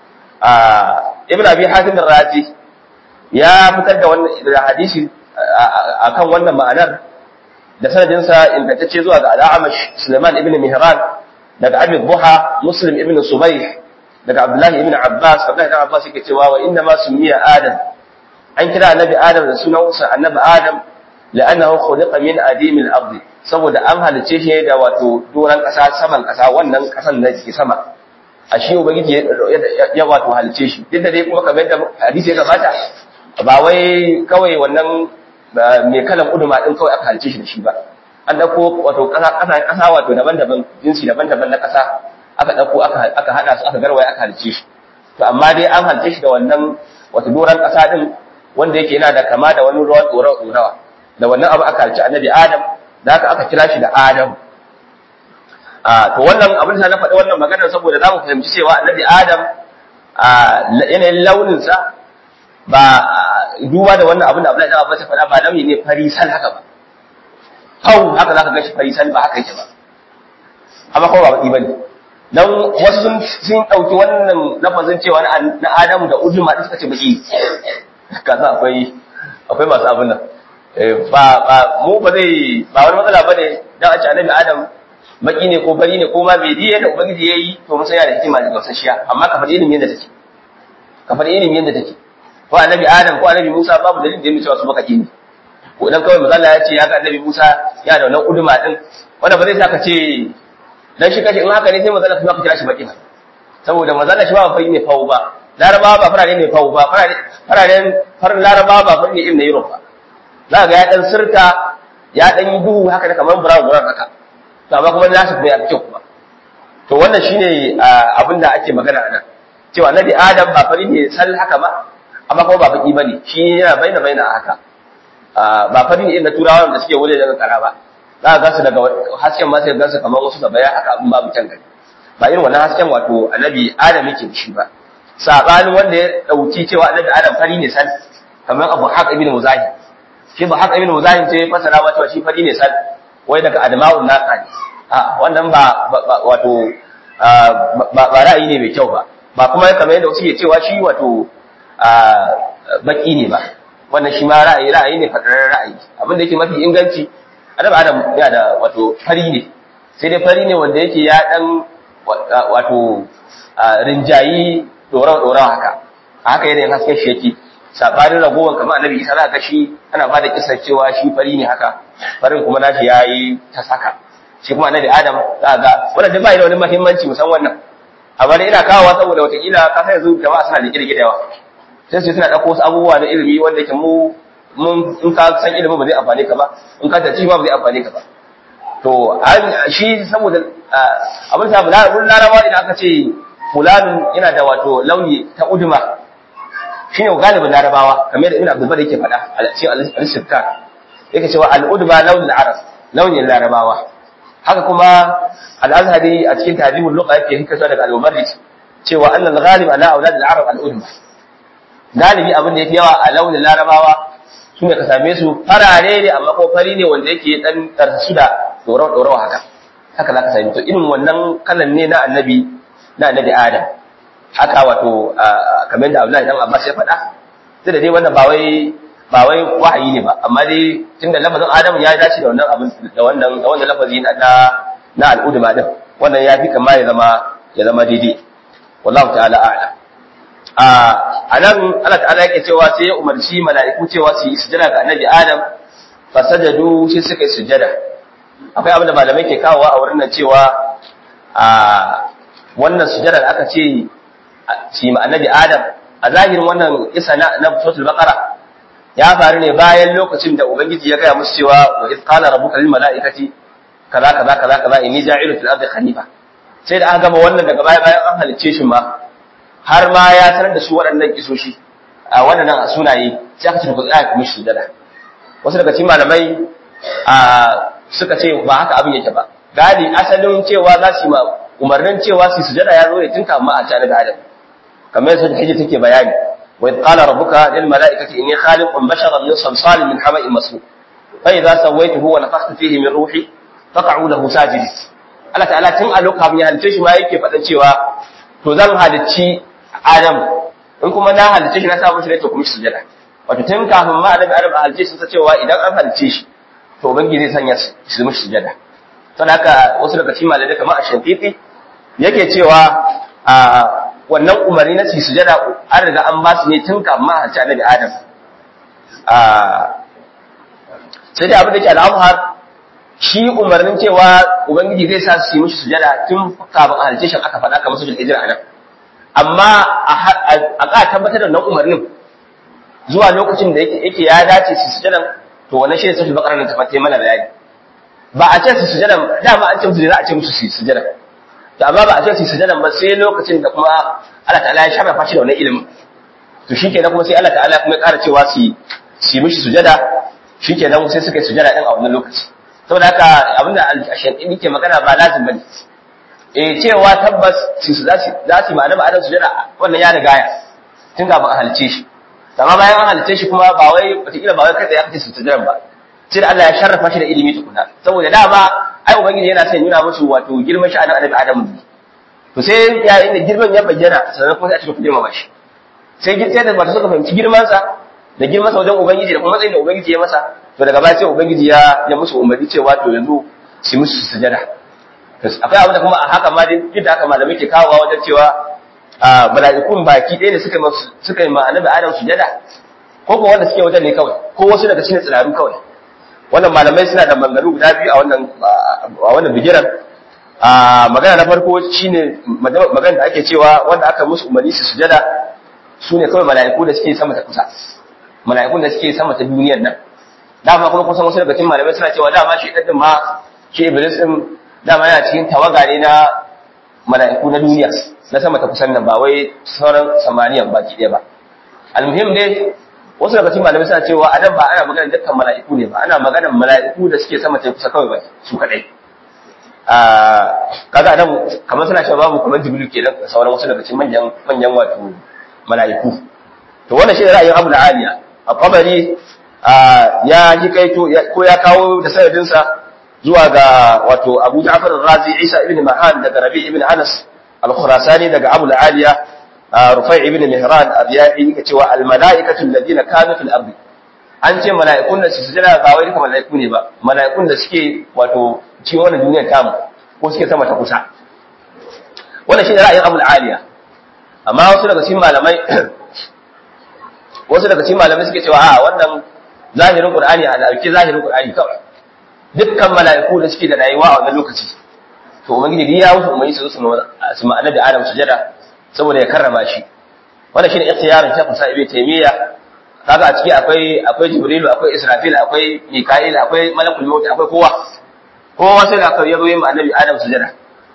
ibn abi hatim razi ya fitar da wannan da hadisi akan wannan ma'anar da sanadinsa ingantacce zuwa ga al'amash Suleiman ibn Mihran daga Abi Buha Muslim ibn Subayh daga Abdullah ibn Abbas Abdullah ibn Abbas yake cewa wa inna ma sumiya Adam an kira annabi Adam da sunansa annabi Adam la'annahu khuliqa min adim al-ard saboda an halice shi da wato doran kasa saman kasa wannan kasan da ke sama a shi ubangiji ya wato halice shi duk da dai kuma kamar yadda hadisi ya gabata ba wai kawai wannan mai kalan uduma din kawai aka halice shi da shi ba an dauko wato kasa kasa kasa wato daban-daban jinsi daban-daban na kasa aka dauko aka aka hada su aka garwaya aka halice shi to amma dai an halice shi da wannan wato doran kasa din wanda yake yana da kama da wani ruwan tsorawa tsorawa da wannan abu aka halice annabi Adam da haka aka kira shi da Adam a to wannan abin da na faɗi wannan maganar saboda za mu fahimci cewa annabi Adam a yanayin launinsa ba duba da wannan abin da Abdullahi da Abbas ya faɗa ba launi ne farisal haka ba hau haka zaka ga shi farisal ba haka yake ba amma kuma ba baki bane dan wasu sun sun dauki wannan lafazin cewa na Adamu da Uduma din suka ce baki kaza akwai akwai masu abin nan ba ba mu ba zai ba wani matsala bane dan a ce annabi Adam baki ne ko bari ne ko ma bai diye da ubangiji yayi to mun san yana da hikima da gausashiya amma ka faɗi ilimin yadda take ka faɗi ilimin yadda take ko annabi adam ko annabi musa babu dalilin da ya cewa su bakaki ne ko dan kawai mazalla ya ce ya ga annabi musa ya da wannan uduma din wanda ba zai saka ce dan shi kashi in haka ne sai mazalla kuma ka kira shi baki ba saboda mazalla shi ba fari ne fawo ba larabawa ba farare ne fawo ba fararen farin larabawa ba fari ne irin na europe ba za ga ya dan sirka ya dan yi duhu haka da kamar brown brown haka to amma kuma nasu kuma ya fi kyau kuma to wannan shine abin da ake magana a nan cewa annabi adam ba fari ne sal haka ba amma kuma ba baki bane shi yana baina baina haka ba fari ne na turawa da suke wule daga kara ba za ka gansu daga hasken ma sai gansu kamar wasu gaba ya haka abin babu kyan gani ba irin wannan hasken wato annabi adam yake da shi ba sabanin wanda ya dauki cewa annabi adam fari ne sal kamar abu haq ibn muzahim shi ba haq ibn muzahim sai fasara ma cewa shi fari ne sal wai daga adma'un naqa ne a wannan ba wato ba ra'ayi ne mai kyau ba ba kuma kamar yadda wasu ke cewa shi wato baki ne ba wannan shi ma ra'ayi ra'ayi ne fadarar ra'ayi abinda yake mafi inganci adam adam ya da wato fari ne sai dai fari ne wanda yake ya dan wato rinjayi dorawa dorawa haka a haka yanayin hasken shi yake sabanin ragowar kamar annabi isa za ka shi ana ba da kisar cewa shi fari ne haka farin kuma nashi ya yi ta saka shi kuma annabi adam za ga wannan duk ba da wani muhimmanci musan wannan amma dai ina kawowa saboda watakila ka sai yanzu jama'a suna da kirkire yawa sai su suna ɗauko wasu abubuwa na ilimi wanda ke mu mun in ka san ilimin ba zai amfane ka ba in ka tace ba zai amfane ka ba to shi saboda abin sa larabawa idan aka ce fulanun yana da wato launi ta uduma shine galibin larabawa kamar da ibn abdul bari yake faɗa a cikin al-sirka yake cewa al-uduma launin arab launin larabawa haka kuma al-azhari a cikin tahdhibul lugha yake hikasa daga al-mubarrid cewa annal ghalib ala aulad al-arab al-uduma galibi abin da yafi yawa a launin larabawa shine ka same su farare ne amma ko fari ne wanda yake dan tarsu da dorawa dorawa haka haka zaka same to irin wannan kalan ne na annabi na annabi adam haka wato kamar da Abdullahi dan Abbas ya faɗa sai da dai wannan ba wai ba wai wahayi ne ba amma dai tunda lafazin Adam ya dace da wannan abin da wannan da wannan lafazi na na al'udma din wannan ya fi kama ya zama ya zama daidai wallahu ta'ala a'lam a anan Allah ta'ala yake cewa sai ya umarci mala'iku cewa su yi sujada ga annabi Adam fasajadu sai suka yi sujada akwai abin da malamai ke kawowa a wurin nan cewa a wannan sujada da aka ce shi ma annabi Adam a zahirin wannan isa na na suratul baqara ya faru ne bayan lokacin da ubangiji ya gaya musu cewa wa iz qala rabbuka lil malaikati kaza kaza kaza kaza inni ja'ilu fil ardi khalifa sai da aka gama wannan daga baya bayan an halicce shi ma har ma ya sanar da su waɗannan kisoshi a waɗannan sunaye sai aka ce ku tsaya ku mishi sujada wasu daga cikin malamai a suka ce ba haka abin yake ba gadi asalin cewa za su yi ma umarnin cewa su sujada ya zo ne tun kafin a ci annabi adam kamar yadda hijji take bayani wa idh qala rabbuka lil mala'ikati inni khaliqun basharan min salsalin min hama'in masnun fa idza sawaituhu wa nafakhtu fihi min ruhi faq'u lahu sajidin Allah ta'ala tun a lokacin ya halice shi ma yake faɗan cewa to zan halicci Adam in kuma na halice shi na sa mishi ne to kuma shi sujada wato tun kafin ma annabi Adam a halice shi sa cewa idan an halice shi to ubangiji zai sanya shi mishi sujada saboda haka wasu daga cikin malamai kamar Ash-Shafiqi yake cewa a wannan umarni na su sujada an riga an ba su ne tun kafin ma halice annabi Adam a sai dai abin da ke al'amhar shi umarnin cewa ubangiji zai sa su yi mishi sujada tun kafin halice shi aka faɗa kamar sujada hijira anan amma a ka tabbatar da nan umarnin zuwa lokacin da yake ya dace su sujadan to wannan shi ne sujada bakara da tafatai mana bayani ba a ce su sujadan dama an ce musu za a ce musu su sujada to amma ba a ce su sujadan ba sai lokacin da kuma Allah ta'ala ya sharrafa shi da wannan ilimin to shikenan kuma sai Allah ta'ala kuma ya ƙara cewa su su yi mishi sujada shikenan sai suka yi sujada din a wannan lokaci saboda haka abinda al-shafi'i ke magana ba lazim bane eh cewa tabbas su za su za su ma'ana ma'anar sujada wannan ya riga ya tun kafin a halice shi amma bayan an halice shi kuma ba wai wataƙila ba wai kai ya kace su sujada ba sai da Allah ya sharrafa shi da ilimi tukuna saboda dama ai ubangiji yana son nuna musu wato girman shi annabi Adam to sai yayin da girman ya bayyana sannan kuma sai a cikin girma shi sai sai da ba suka fahimci girman sa da girman sa wajen ubangiji da kuma matsayin da ubangiji ya masa to daga baya sai ubangiji ya ya musu umarni cewa to yanzu su musu sujada akwai abu da kuma a haka ma dai duk da haka malamai ke kawowa wajen cewa a mala'ikun baki ɗaya ne suka suka yi ma annabi Adam sujada ko ko wanda suke wajen ne kawai ko wasu daga cikin tsiraru kawai wannan malamai suna da maganganu guda biyu a wannan a wannan bigiran a magana na farko shine magana da ake cewa wanda aka musu umarni su sujada su ne kawai mala'iku da suke sama ta kusa mala'ikun da suke sama ta duniyar nan dama kuma kusan wasu daga cikin malamai suna cewa dama shi ɗin ma shi iblis ɗin dama yana cikin tawaga ne na mala'iku na duniya na sama ta kusan nan ba wai sauran samaniyan baki ɗaya ba almuhim dai wasu daga cikin malamai suna cewa a nan ba ana magana dukkan mala'iku ne ba ana magana mala'iku da suke sama ta kusa kawai ba su kaɗai kaga nan kamar suna cewa babu kamar jibril kenan da sauran wasu daga cikin manyan manyan wato mala'iku to wannan shi ne ra'ayin abu da aliya a kabari ya ji kaito ko ya kawo da sanadinsa zuwa ga wato Abu Ja'far al-Razi Isa ibn Mahan daga Rabi ibn Anas al-Khurasani daga Abu al-Aliya Rufai ibn Mihran abiyahi yake cewa al-mala'ikatu alladhina kanu fil ardi an ce mala'ikun da su sujada ba wai duka mala'iku ne ba mala'ikun da suke wato cikin wannan duniyar tamu ko suke sama ta kusa wannan shi ne ra'ayin Abu al-Aliya amma wasu daga cikin malamai wasu daga cikin malamai suke cewa a wannan zahirin Qur'ani a dauki zahirin Qur'ani kawai dukkan mala'iku da suke da rayuwa a wannan lokaci to ubangiji ya musu umarni su su su ma'ana da Adam sujada saboda ya karrama shi wannan shine ikhtiyarin ta kusa ibe taymiya kaga a ciki akwai akwai Jibrilu akwai Israfil akwai Mika'il akwai Malakul Maut akwai kowa kowa sai da aka yazo yin annabi Adam sujada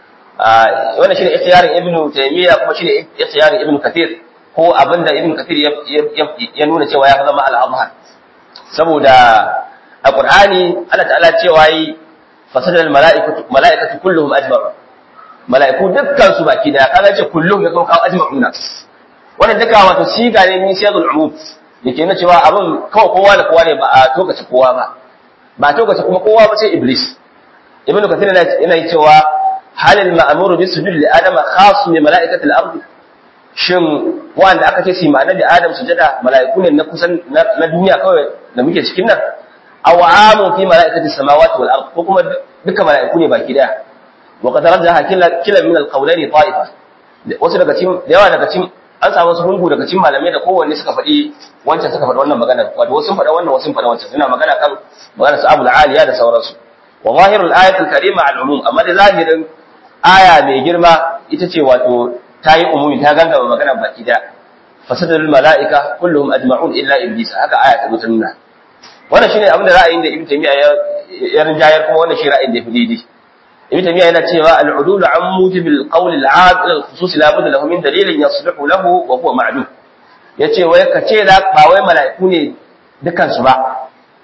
wannan shine ikhtiyarin Ibn Taymiya kuma shine ikhtiyarin Ibn Kathir ko abinda Ibn Kathir ya nuna cewa ya zama al-azhar saboda a Qur'ani Allah ta'ala cewa yi fasadal mala'ikatu mala'ikatu kulluhum ajma'un mala'iku dukkan su baki da kaga ce kulluhum ya kawo ajma'una wannan duka wato siga ne min siyagul umum yake nuna cewa abin kawai kowa da kowa ne ba a tokace kowa ba ba a tokace kuma kowa ba sai iblis ibnu kathir yana cewa halil ma'muru bi sujud li adama khas bi mala'ikati al-ard shin wanda aka ce su ma annabi adam sujada mala'iku ne na kusan na duniya kawai da muke cikin nan aw amu fi mala'ikati samawati wal ard ko kuma duka mala'iku ne baki daya wa qad rajaha kila kila min al-qawlaini ta'ifa wasu daga cikin da yawa daga cikin an samu wasu hungu daga cikin malamai da kowanne suka faɗi wancan suka faɗi wannan magana wato wasu sun faɗa wannan wasu sun faɗa wancan suna magana kan magana su abul aliya da sauransu wa zahirul ayatul karima al umum amma da zahirin aya mai girma ita ce wato ta yi umumi ta ganga magana baki da fasadul mala'ika kulluhum ajma'un illa iblis haka aya ta zo ta nuna wannan shine abin da ra'ayin da ibn taymiya ya ya rinjayar kuma wannan shi ra'ayin da ya fi daidai ibn taymiya yana cewa al-udul an mujibil qawl al-'am ila al-khusus la budda lahu min dalilin yasluhu lahu wa huwa ma'lum yace wai ka ce da ba wai mala'iku ne dukan su ba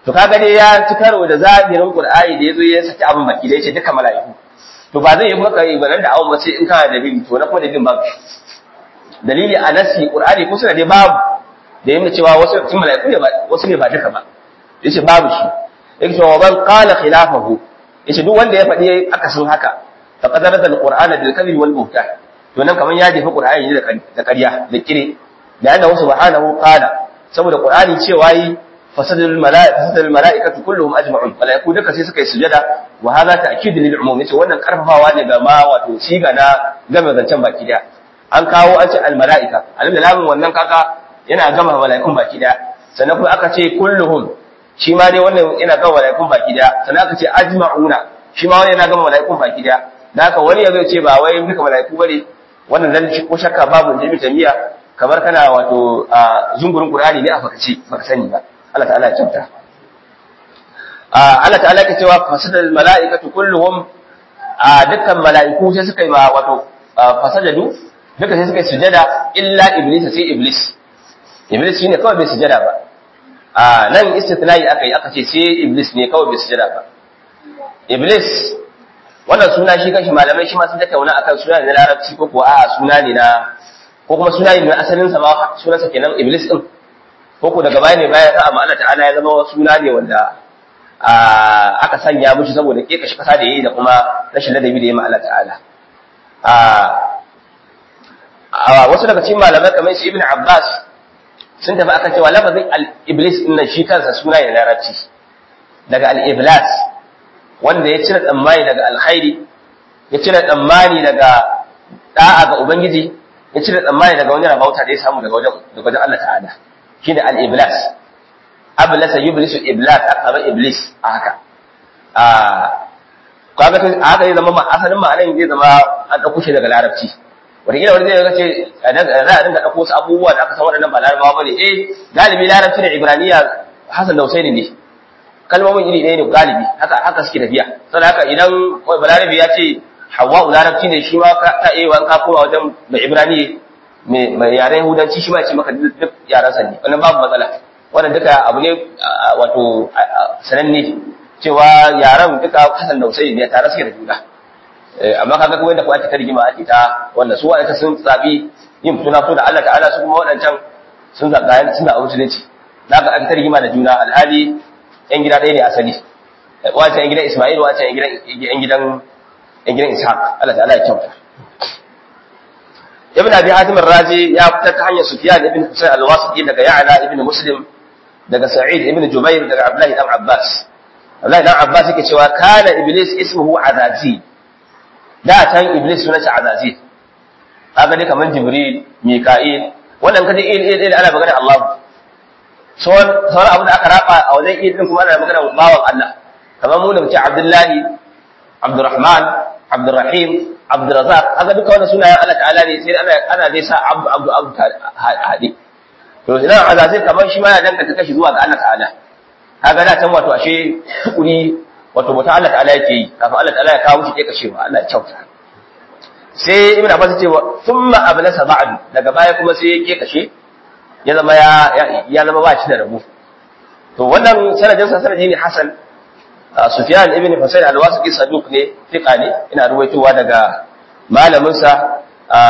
to kaga dai ya ci karo da zahirin qur'ani da yazo ya saki abin baki da yace duka mala'iku to ba zai yi maka ibadan da awon ba sai in kana da dalili to na kuma dalilin babu dalili a nasi qur'ani ko suna dai babu da yana cewa wasu cikin mala'iku ne ba wasu ne ba duka ba yace babu shi yake cewa ban qala khilafahu yace duk wanda ya faɗi akasin haka faqad rada alqur'ana bil kadhib wal buhtan to nan kaman ya jefa qur'ani ne da ƙarya da kire da annahu subhanahu qala saboda qur'ani cewa yi fasadul mala'ikatu fasadul mala'ikatu kulluhum ajma'un malaiku duka sai suka yi sujada wa hadha ta'kid lil umum yace wannan karfafawa ne ga ma wato siga na game zancen baki daya an kawo an ce al mala'ika alim da lamun wannan kaka yana gama mala'ikun baki daya sannan kuma aka ce kulluhum shi ma dai wannan yana gama mala'ikun baki daya sannan aka ce ajma'una shi ma wannan yana gama mala'ikun baki daya da haka wani yazo ce ba wai duka mala'iku bane wannan dan ko shakka babu da tamiya kamar kana wato zungurin qur'ani ne a fakaci baka sani ba Allah ta'ala ya kyauta Allah ta'ala ke cewa fasadal mala'ikatu kulluhum a dukkan mala'iku sai suka yi ma wato fasajadu duka sai suka yi sujada illa iblis sai iblis iblis shine kawai bai sujada ba a nan istithnai aka yi aka ce sai iblis ne kawai bai sujada ba iblis wannan suna shi kanshi malamai shi ma sun tattauna akan suna ne na larabci ko kuwa a'a suna ne na ko kuma suna ne na asalin sa ma sunansa kenan iblis din ko ko daga baya ne baya sa amma Allah ta'ala ya zama suna ne wanda aka sanya mushi saboda keka shi kasa da yayi da kuma rashin ladabi da yayi ma Allah ta'ala a wasu daga cikin malamai kamar shi Ibn Abbas sun tafi akan cewa lafazin al-iblis din nan shi kansa suna ne larabci daga al-iblas wanda ya cire tsammani daga alkhairi ya cire tsammani daga da'a ga ubangiji ya cire tsammani daga wani rabauta da ya samu daga wajen daga wajen Allah ta'ala shine al-iblas ablasa yublisu iblas aka zama iblis a haka a kaga to haka zai zama asalin ma'anar zai zama an dauko shi daga larabci wataƙila wani zai ga ce za a dinga ɗauko wasu abubuwa da aka san waɗannan ba larabawa ba ne eh galibi larabci da ibraniya hasan da husaini ne kalmomin iri ɗaya ne galibi haka haka suke tafiya saboda haka idan balarabi ya ce hawa'u larabci ne shi ma ka iya wani ka koma wajen mai ibrani mai yaren yahudanci shi ma ya ce maka duk yaran sa ne wannan babu matsala wannan duka abu ne wato sananne cewa yaran duka hasan da husaini ne tare suke da juna amma kaga kuma yadda kuma ake ta rigima ake ta wannan su waɗanda sun zaɓi yin fituna fito da Allah ta'ala su kuma waɗancan sun zaɓa sun zaɓa musulunci da aka ake ta rigima da juna alhali yan gida ɗaya ne asali wace yan gidan Isma'il wace yan gidan yan gidan yan gidan Ishaq Allah ta'ala ya kyauta Ibn Abi Hatim ar-Razi ya fitar ta hanyar Sufyan ibn Husayn al-Wasiti daga Ya'la ibn Muslim daga Sa'id ibn Jubair daga Abdullah ibn Abbas Abdullah ibn Abbas yake cewa kana iblis ismuhu Azazi da can iblis sunansa Azazi kaga dai kaman Jibril Mika'il wannan kaje il il il ana magana Allah sauran abu da aka raba a wajen iya din kuma ana magana bawan Allah kamar mu da muke Abdullahi Abdurrahman Abdurrahim Abdurrazzaq haka duka wannan sunayen Allah ta'ala ne sai ana ana dai sa Abdu Abdu Abdu hadi to idan azazi kamar shi ma ya danganta kashi zuwa ga Allah ta'ala kaga da can wato ashe tukuri wato mutum Allah ta'ala yake yi kafin Allah ta'ala ya kawo shi ke kashewa Allah ya kyauta sai ibn Abbas ce thumma ablasa ba'du daga baya kuma sai ya ke kashe ya zama ya ya zama ba shi da rabu to wannan sanadin sa sanadi ne hasan Sufyan ibn Husayn al-Wasiti saduq ne fiqa ne ina ruwaitowa daga malamin sa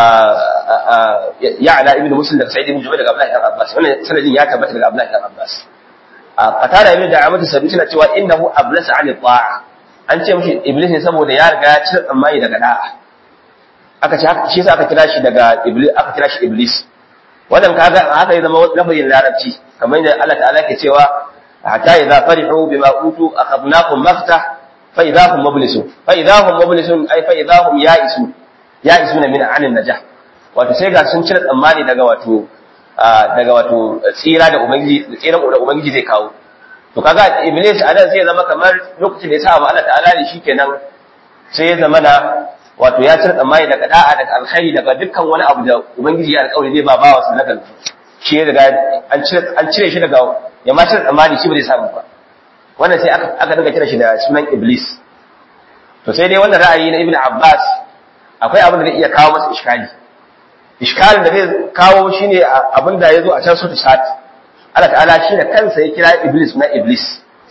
Ya'la ibn Muslim daga Sa'id ibn Jubair daga Abdullah ibn Abbas wannan sanadin ya tabbata daga Abdullah ibn Abbas qatada ibn Da'amat saduq yana cewa innahu ablasa 'an ta'a an ce mishi iblis ne saboda ya riga ya cire tsammani daga da'a aka ce shi yasa aka kira shi daga iblis aka kira shi iblis wannan kaga haka ya zama lafazin larabci kamar yadda Allah ta'ala ke cewa hatta idza farihu bima utu akhadnahum maftah fa idza hum mublisun fa idza hum mublisun ay fa idza hum ya'isun ya'isuna min anin najah wato sai ga sun cire tsammani daga wato daga wato tsira da ubangiji tsiran da ubangiji zai kawo to kaga iblis a nan sai ya zama kamar lokacin da ya sa Allah ta'ala ne shikenan sai ya zama na wato ya cire tsammani daga da'a daga alkhairi daga dukkan wani abu da ubangiji ya alƙawari zai ba bawa su nakan shi ya daga an cire an cire shi daga ya ma cire tsammani shi ba zai samu ba wannan sai aka aka dinga kira shi da sunan iblis to sai dai wannan ra'ayi na ibnu abbas akwai abin da zai iya kawo masa iskali iskalin da zai kawo shine abin da yazo a can sura sat Allah ta'ala shi da kansa ya kira iblis na iblis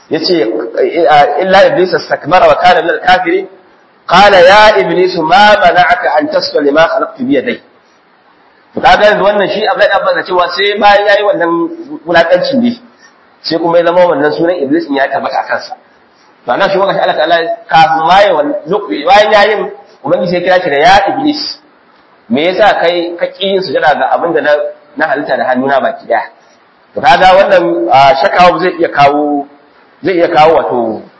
yace illa iblis istakbara wa kana min al-kafirin qala ya iblis ma mana'aka an tasfa lima khalaqtu bi yadayya to kaga yanzu wannan shi Abdullahi dan Abbas cewa sai bayan yayi wannan wulakancin ne sai kuma ya zama wannan sunan iblis ya tabbata a kansa to anan shi wakashi Allah ta'ala kafin ma ya bayan yayin ubangiji sai kira shi da ya iblis me yasa kai ka ki yin sujada ga abin da na na halitta da hannuna baki daya to kaga wannan shakawa zai iya kawo zai iya kawo wato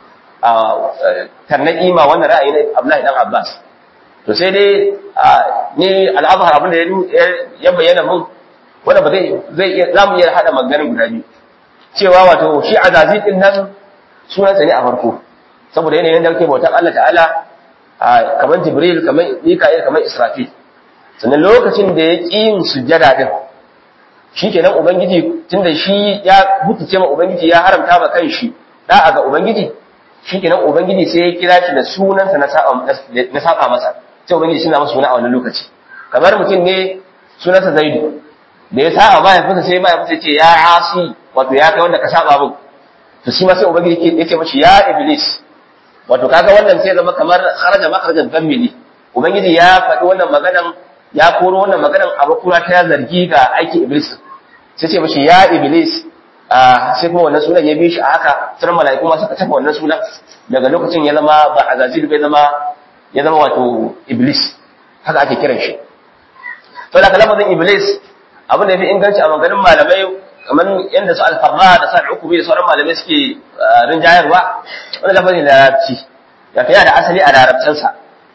tarnaki ma wannan ra'ayi na Abdullahi dan Abbas to sai dai ni al'azhar abin da ya bayyana mun wanda ba zai zai iya zamu iya hada maganar guda biyu cewa wato shi azazi din nan sunansa ne a farko saboda yanayin da yake bautar Allah ta'ala kamar Jibril kamar Mika'il kamar Israfil sannan lokacin da ya ƙi yin sujjada din shikenan ubangiji tunda shi ya hutuce ma ubangiji ya haramta ma kanshi da'a ga ubangiji shikenan ubangiji sai ya kira shi da sunansa na na saba masa sai ubangiji suna masa suna a wannan lokaci kamar mutum ne sunansa Zaidu da ya saba mahaifinsa sai mahaifinsa ce ya asi wato ya kai wanda ka saba min to shi ma sai ubangiji ya ce mashi ya iblis wato kaga wannan sai zama kamar kharaja makharajan dhammili ubangiji ya faɗi wannan maganan ya koro wannan maganan a bakura ta zargi ga aiki iblis sai ce mashi ya iblis sai kuma wannan sunan ya bi shi a haka sauran mala'iku ma suka tafa wannan sunan daga lokacin ya zama ba azazil bai zama ya zama wato iblis haka ake kiran shi to da lafazin iblis abin da ya fi inganci a maganin malamai kamar yadda su alfarma da sa hukumi da sauran malamai suke rinjayarwa wani lafazin da larabci ya fiya da asali a larabcinsa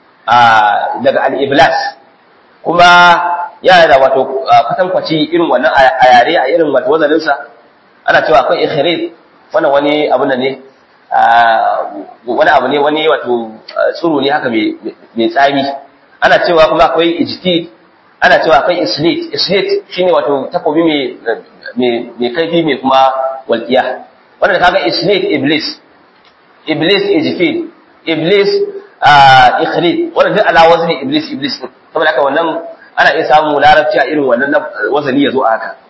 daga al-iblas kuma yana da wato kwatankwaci irin wannan a yare a irin wato wazaninsa ana cewa akwai ikhirid wannan wani abu ne wani abu ne wani wato tsuru ne haka mai tsami ana cewa kuma akwai ijtid ana cewa akwai islit islit shine wato takobi mai mai kaifi mai kuma walƙiya wannan kaga islit iblis iblis ijtid iblis ikhrid wannan duk ala wazni iblis iblis saboda haka wannan ana iya samu larabci a irin wannan wazani yazo a haka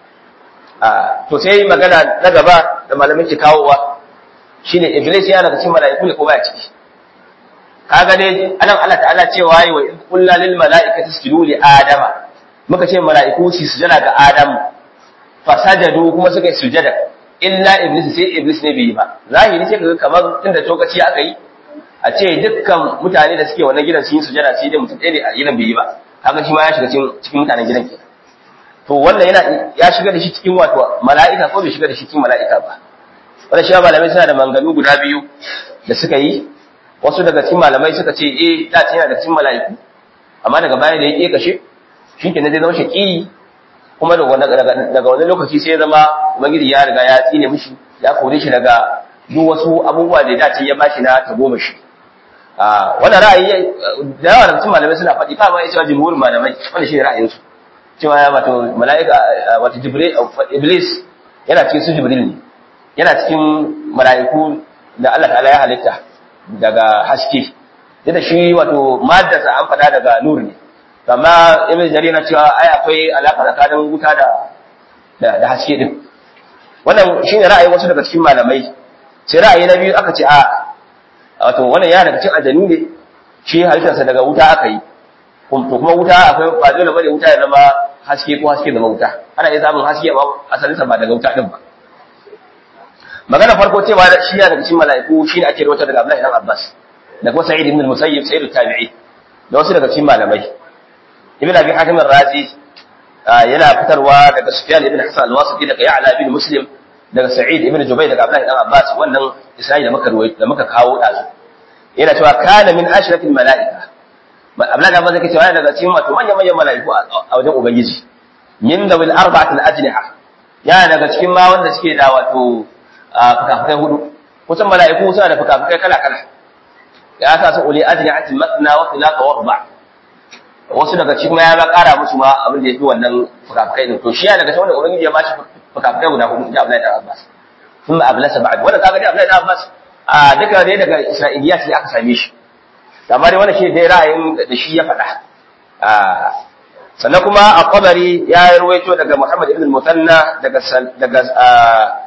to sai magana na gaba da malamin ke kawowa shine iblis ya daga cikin mala'iku ne ko baya ciki kaga dai anan Allah ta'ala cewa yi wa qulna lil mala'ikati isjudu li adama muka ce mala'iku su sujada ga adam fasajadu kuma suka yi sujada illa iblis sai iblis ne bai yi ba zahiri sai kaga kamar tunda tokaci aka yi a ce dukkan mutane da suke wannan gidan sun yi sujada sai dai mutum ɗaya ne a gidan bai yi ba kaga shi ma ya shiga cikin mutanen gidan kenan to wannan yana ya shiga da shi cikin wato mala'ika ko bai shiga da shi cikin mala'ika ba wannan shi malamai suna da manganu guda biyu da suka yi wasu daga cikin malamai suka ce eh da yana da cikin mala'iku amma daga baya da ya ke kashe shi ke zai zama shaƙi kuma daga wani lokaci sai ya zama ubangiji ya riga ya tsine mishi ya kore shi daga duk wasu abubuwa da ya dace ya bashi na tagomashi wannan ra'ayi da yawa daga cikin malamai suna faɗi kama ya cewa jimhurin malamai wanda shi ne ra'ayinsu cewa ya wato mala'ika wato jibril iblis yana cikin su jibril ne yana cikin mala'iku da Allah ta'ala ya halitta daga haske da shi wato maddasa an faɗa daga nur ne amma ibn jarir na cewa ai akwai alaka tsakanin wuta da da haske din wannan shine ra'ayin wasu daga cikin malamai sai ra'ayi na biyu aka ce a wato wannan yana daga cikin ajanu ne shi halittarsa daga wuta aka yi to kuma wuta akwai ba dole bane wuta ya zama haske ko haske zama wuta ana iya samun haske amma asalinsa ba daga wuta din ba magana farko cewa shi yana daga cikin mala'iku shine ake rawatar daga Abdullahi ibn Abbas da kuma Sa'id ibn al-Musayyib Sa'id tabi'i da wasu daga cikin malamai ibn abi hatim ar-razi yana fitarwa daga sufyan ibn hasan al-wasiti daga ya'la ibn muslim daga sa'id ibn jubayr daga abdullah ibn abbas wannan isra'i da muka ruwai da muka kawo dazu yana cewa kana min ashrafil malaika abdullah ibn abbas yake cewa daga cikin wato manyan manyan malaiku a wajen ubangiji min dawil arba'at al-ajniha yana daga cikin ma wanda suke da wato fukafukai hudu kusan malaiku suna da fukafukai kala kala ya sa su uli ajnihatin matna wa thulatha wa ruba' wasu daga cikin ya ba ƙara musu ma abin da ya fi wannan fukafukai din to shi ya daga cikin wanda ubangiji ya bashi fukafukai guda hudu da Abdullahi dan Abbas sun ma ablasa ba'd wanda kaga dai Abdullahi dan Abbas a duka dai daga Isra'iliya sai aka same shi amma dai wannan shi dai ra'ayin da shi ya faɗa sannan kuma a qabari ya rawaito daga Muhammad ibn al-Mutanna daga daga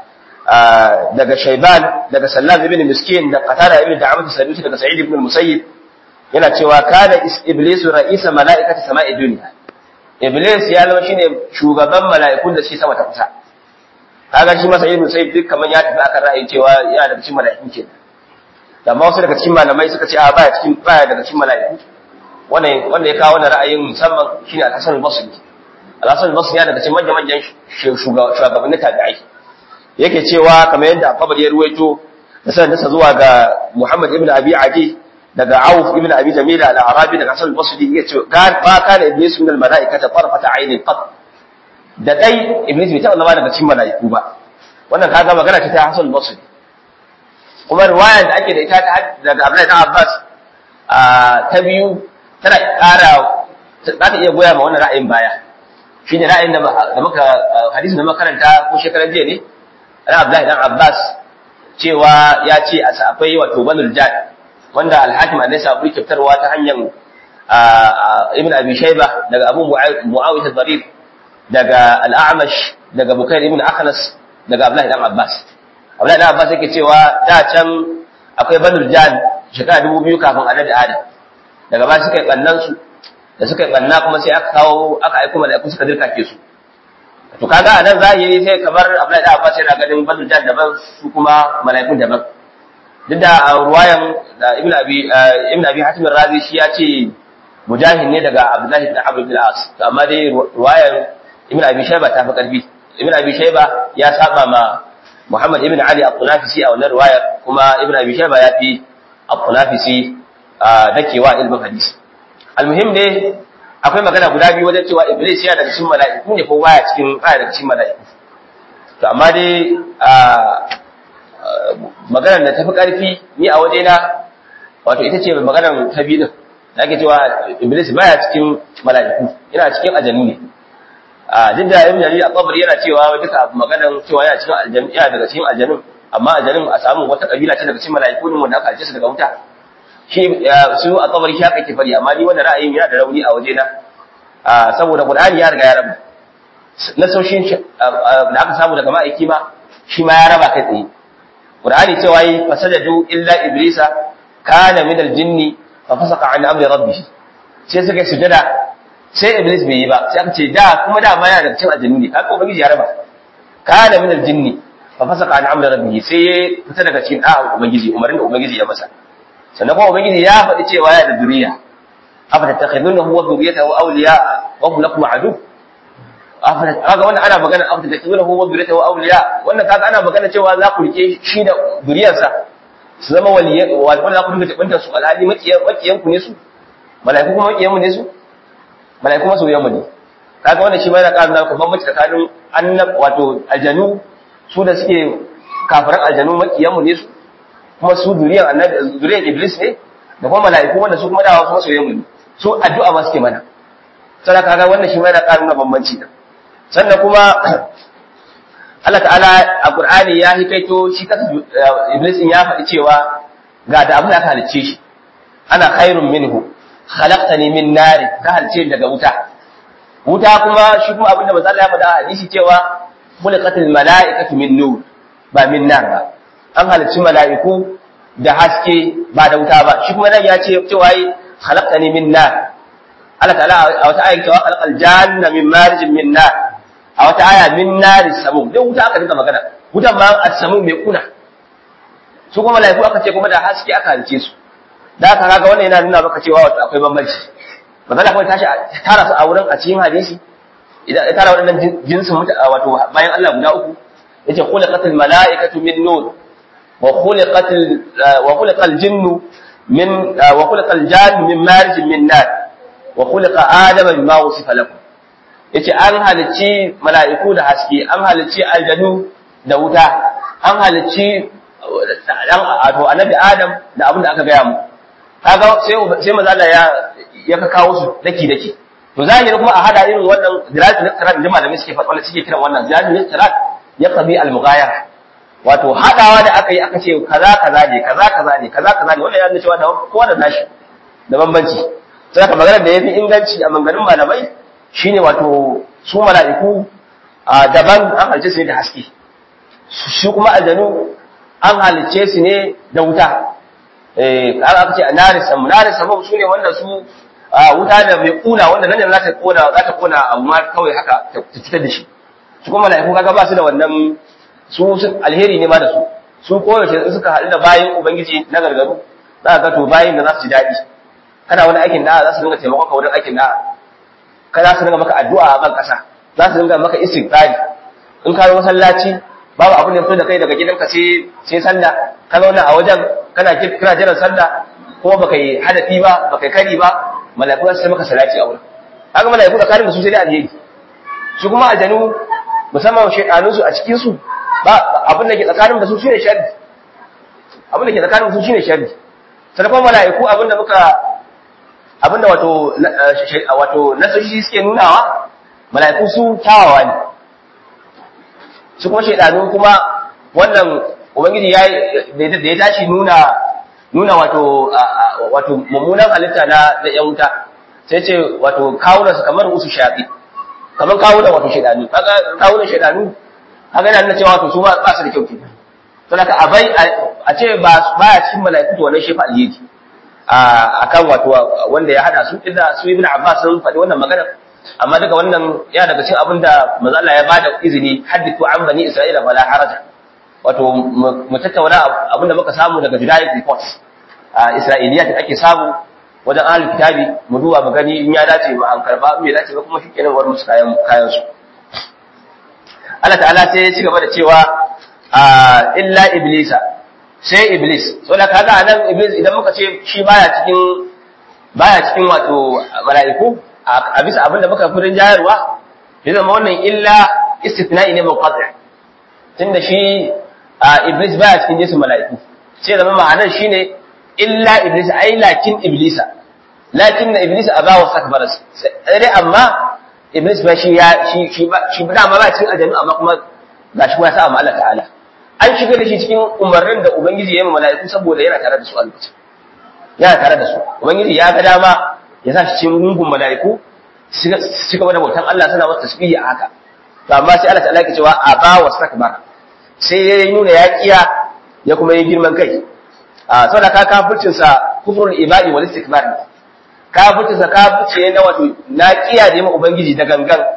daga Shayban daga Sallam ibn Miskin da Qatada ibn Da'amat Sadusi daga Sa'id ibn Musayyib yana cewa kana iblisu ra'isa mala'ikati sama'i dunya iblis ya zama shine shugaban mala'ikun da suke sama ta kusa kaga shi masa ibn Musayyib duk kaman ya tafi akan ra'ayin cewa yana daga cikin mala'ikun kenan da ma wasu daga cikin malamai suka ce a baya cikin baya daga cikin mala'iku wannan wanda ya kawo wannan ra'ayin musamman shine Al-Hasan al-Basri Al-Hasan al-Basri yana daga cikin manyan manyan shugabannin tabi'ai yake cewa kamar yadda Abu ya ruwaito da sanin nasa zuwa ga Muhammad ibn Abi Adi daga Auf ibn Abi Jamila al-Arabi daga Hasan al-Basri yace ba kana iblis min al-mala'ikata tarfata aynin qat da dai iblis bai taɓa zama daga cikin mala'iku ba wannan kaga magana ce ta Hasan al-Basri kuma riwayar da ake da ita daga Abdullahi ibn Abbas ta biyu tana ƙara za ta iya goya ma wannan ra'ayin baya shi ne ra'ayin da muka hadisin da makaranta ko shekaran jiya ne na Abdullahi dan Abbas cewa ya ce a akwai wato banul jad wanda al-hakim an nasa abu kyautarwa ta hanyar ibn abi shayba daga abu muawiyah al-dharir daga al-a'mash daga bukair ibn akhnas daga Abdullahi dan Abbas Abdullahi dan Abbas yake cewa da can akwai banul jad shekara dubu biyu kafin annabi Adam daga ba suka yi kannan su da suka yi kanna kuma sai aka kawo aka aiko mala'iku suka dirkake su to kaga anan zahiri sai kamar Abdullahi da Abbas yana ganin badul jan daban su kuma mala'ikun daban duk da ruwayan da Ibn Abi Ibn Abi Hatim Razi shi ya ce mujahid ne daga Abdullahi ibn Amr ibn al-As to amma dai ruwayan Ibn Abi Shayba ta fi karfi Ibn Abi Shayba ya saba ma Muhammad ibn Ali al-Qunafisi a wannan ruwayar kuma Ibn Abi Shayba ya fi al-Qunafisi dakewa ilmin hadisi almuhim ne akwai magana guda biyu wajen cewa iblis yana daga cikin mala'iku ne ko baya cikin baya daga cikin mala'iku to amma dai maganar da tafi karfi ni a waje na wato ita ce maganar ta biyu da ake cewa iblis baya cikin mala'iku yana cikin ajannu ne a duk da ibn jarir al-qabri yana cewa duka maganar cewa yana cikin aljannu yana daga cikin aljannun amma aljannun a samu wata kabila ce daga cikin mala'iku ne wanda aka alce su daga wuta shi su a kabari shi haka ke fari amma ni wannan ra'ayin yana da rauni a waje na saboda Qur'ani ya riga ya raba nasoshin da aka samu daga ma'aiki ma shi ma ya raba kai tsaye Qur'ani cewa yi fasajadu illa iblisa kana min al-jinni fa fasaqa an amri rabbih sai suka sujada sai iblis bai yi ba sai aka ce da kuma da ma yana da cin aljanni ne haka ubangiji ya raba kana min al-jinni fa fasaqa an amri rabbih sai ya fita daga cikin da'a ubangiji umarin da ubangiji ya masa sannan kuma ubangiji ya faɗi cewa ya da zuriya afa tattakhidunahu wa dhurriyyatahu awliya wa hum lakum adu afa kaga wannan ana magana afa tattakhidunahu wa dhurriyyatahu awliya wannan kaga ana magana cewa za ku rike shi da zuriyarsa su zama waliyan wanda za ku dinga tabanta su alhali makiyan makiyan ku ne su malaiku kuma makiyan mu ne su malaiku masoyan mu ne kaga wannan shi ma yana ƙara nuna bambanci tsakanin annab wato aljanu su da suke kafiran aljanu makiyan mu ne su kuma su zuriyar annabi zuriyar iblis ne da kuma mala'iku wanda su kuma dawa kuma soyayyen mu ne su addu'a ma suke mana sai kaga wannan shi ma yana ƙara nuna bambanci da sannan kuma Allah ta'ala a Qur'ani ya hikaito shi kansa iblis in ya faɗi cewa ga da abin da aka halicce shi ana khairun minhu khalaqtani min nari ka halicce daga wuta wuta kuma shi kuma abin da manzo Allah ya faɗa a hadisi cewa khuliqatil mala'ikatu min nur ba min nar ba an halicci mala'iku da haske ba da wuta ba shi kuma nan ya ce cewa yi khalaqtani min nar Allah ta'ala a wata ayat cewa khalaqal janna min marijin min nar a wata aya min nar samum dan wuta aka dinga magana wutan ma as-samum mai kuna su kuma mala'iku aka ce kuma da haske aka halicce su da aka kaga wannan yana nuna maka cewa wato akwai bambanci magana kuma tashi tara su a wurin a cikin hadisi idan ya tara waɗannan jinsin wato bayan Allah guda uku yace khuliqatil mala'ikatu min nur وخلقت وخلق الجن من وخلق الجان من مارج من نار وخلق ادم مما وصف لكم yace an halicci mala'iku da haske an halicci aljanu da wuta an halicci dan wato annabi adam da abin da aka gaya mu kaga sai sai manzo Allah ya ya ka kawo su daki daki to zahiri kuma a hada irin wannan ziratul iqrar da malamai suke faɗa wanda suke kiran wannan ziratul iqrar ya qabi al-mughayara wato haɗawa da aka yi aka ce kaza kaza ne kaza kaza ne kaza kaza ne wannan ya nuna cewa da kowa da nashi da bambanci sai ka magana da yafi inganci a manganin malamai shine wato su mala'iku a daban an halce su ne da haske shi kuma aljanu an halicce su ne da wuta eh an aka ce naris samu naris samu su ne wanda su wuta da mai kuna wanda nan za ta kona za ta kona abu ma kawai haka ta fitar da shi su kuma mala'iku kaga ba su da wannan su alheri ne ma da su su koyaushe suka haɗu da bayan ubangiji na gargaru za ka ga to bayan da za su ji daɗi kana wani aikin da za su dinga taimakon ka wurin aikin da ka za su dinga maka addu'a a ban ƙasa za su dinga maka istighfari in ka yi masallaci babu abin da ya fito da kai daga gidanka sai sai sallah ka zauna a wajen kana kira jiran sallah kuma baka yi hadafi ba baka yi kari ba mala'iku za su maka salati a wurin haka mala'iku da karin da su sai dai alheri su kuma aljanu musamman shaidanun su a cikin su ba abin da ke tsakanin da su shine sharri abin da ke tsakanin su shine sharri sannan mala'iku abin da muka abin da wato wato nasoshi suke nunawa mala'iku su kyawawa ne su kuma shaidanu kuma wannan ubangiji ya da ya tashi nuna nuna wato wato mummunan halitta na na yan wuta sai ce wato kawunan su kamar usu shafi kamar kawunan wato shaidanu kaga kawunan shaidanu kaga yana nuna cewa wato su ba su da kyau kenan to haka abai a ce ba baya cikin mala'iku to wannan shefa alheri a kan wato wanda ya hada su inda su ibnu abbas sun faɗi wannan magana amma daga wannan ya daga cikin abin da manzo Allah ya bada izini hadithu an bani isra'ila fala haraja wato mu tattauna abin da muka samu daga judaic reports a isra'iliya da ake samu wajen ahlul kitabi mu duba mu gani in ya dace mu an karba mu ya dace ba kuma shikenan war musu kayan kayan su Allah ta'ala sai ya ci gaba da cewa illa iblisa sai iblis so da kaga anan iblis idan muka ce shi baya cikin baya cikin wato mala'iku a bisa abin da muka furin jayarwa ya zama wannan illa istithna'i ne munqati tunda shi iblis baya cikin jinsin mala'iku sai zama ma'anar shine illa iblis ai lakin iblisa lakin na iblis aba wa sakbara sai amma iblis ba shi ya shi shi ba shi ba ma ba cikin aljannu amma kuma gashi kuma ya sa Allah ta'ala an shiga da shi cikin umarnin da ubangiji ya yi mala'iku saboda yana tare da su a lokacin yana tare da su ubangiji ya ga dama ya sa shi cikin gungun mala'iku su gaba da bautan Allah suna masa tasbihi a haka to amma sai Allah ta'ala ya cewa aba wa sakbara sai ya nuna ya kiya ya kuma yi girman kai a saboda ka kafircin sa kufrul ibadi wal istikbar kafircin sa kafirce na wato na kiya da ma ubangiji da gangan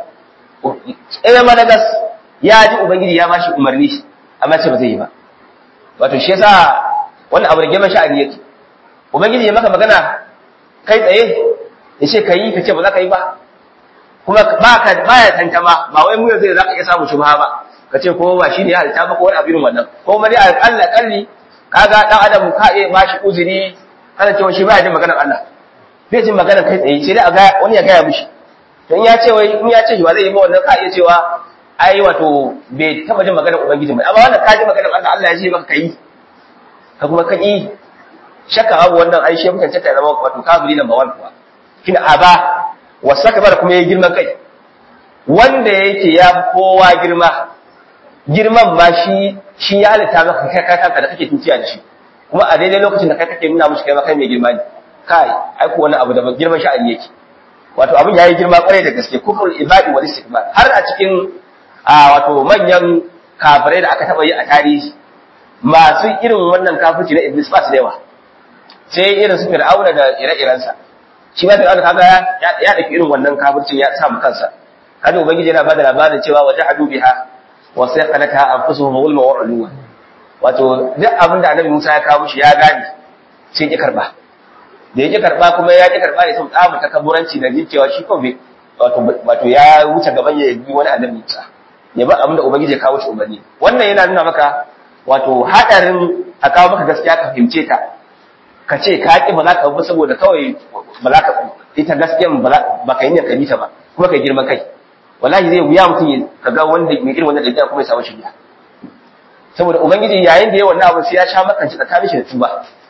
eh ma gas ya ji ubangiji ya bashi umarni amma ce ba zai yi ba wato shi yasa wannan abu da girman sha'ani yake ubangiji ya maka magana kai tsaye ya ce ka yi ka ce ba za ka yi ba kuma ba ka baya tantama ba wai mu yanzu za ka iya samu shubha ba ka ce ko ba shi ne ya halitta ba ko wani abin wannan ko ma dai alƙalla kalli kaga dan adam ka iya ba shi uzuri kana cewa shi baya jin maganar Allah bai jin maganar kai tsaye sai dai a ga wani ya gaya mishi to in ya ce wai in ya ce ba zai yi ba wannan ka iya cewa ai wato bai taba jin maganar ubangiji ba amma wannan ka ji maganar Allah Allah ya ce maka kai ka kuma ka yi shakka babu wannan ai shi mutan ta zama wato kafiri number 1 kuwa kina aba wasakbar kuma yayi girman kai wanda yake ya kowa girma girman ma shi shi ya halitta maka kai kai kanka da kake tuciya da shi kuma a daidai lokacin da kai kake nuna mushi kai ma kai mai girma ne kai ai ko wani abu da girman sha'ani yake wato abin yayi girma kwarai da gaske kufrul ibadi wal istikbar har a cikin wato manyan kafirai da aka taba yi a tarihi masu irin wannan kafirci na iblis ba su da yawa sai irin su fir'auna da ire-irensa shi ma fir'auna kaga ya ya dake irin wannan kafircin ya samu kansa kada ubangiji yana bada labarin cewa wajahadu biha wa sayqanata anfusuhum zulma wa uluwa wato duk abin da annabi Musa ya kawo shi ya gane sai ya karba da ya karba kuma ya ki karba ne sun tsamu takabburanci da cewa shi kawai wato wato ya wuce gaban ya yi wani annabi Musa ya ba abin da ubangiji ya kawo shi umarni wannan yana nuna maka wato hadarin a kawo maka gaskiya ka fahimce ta ka ce ka ƙi ba za ka bi saboda kawai ba za ka ita gaskiyan ba ka yi ne ka bi ta ba kuma ka girman kai wallahi zai wuya mutum ya kaga wanda mai irin wannan dabi'a kuma ya samu shirya saboda ubangiji yayin da ya wannan abu sai ya sha maka ci tsakanin shi da tuba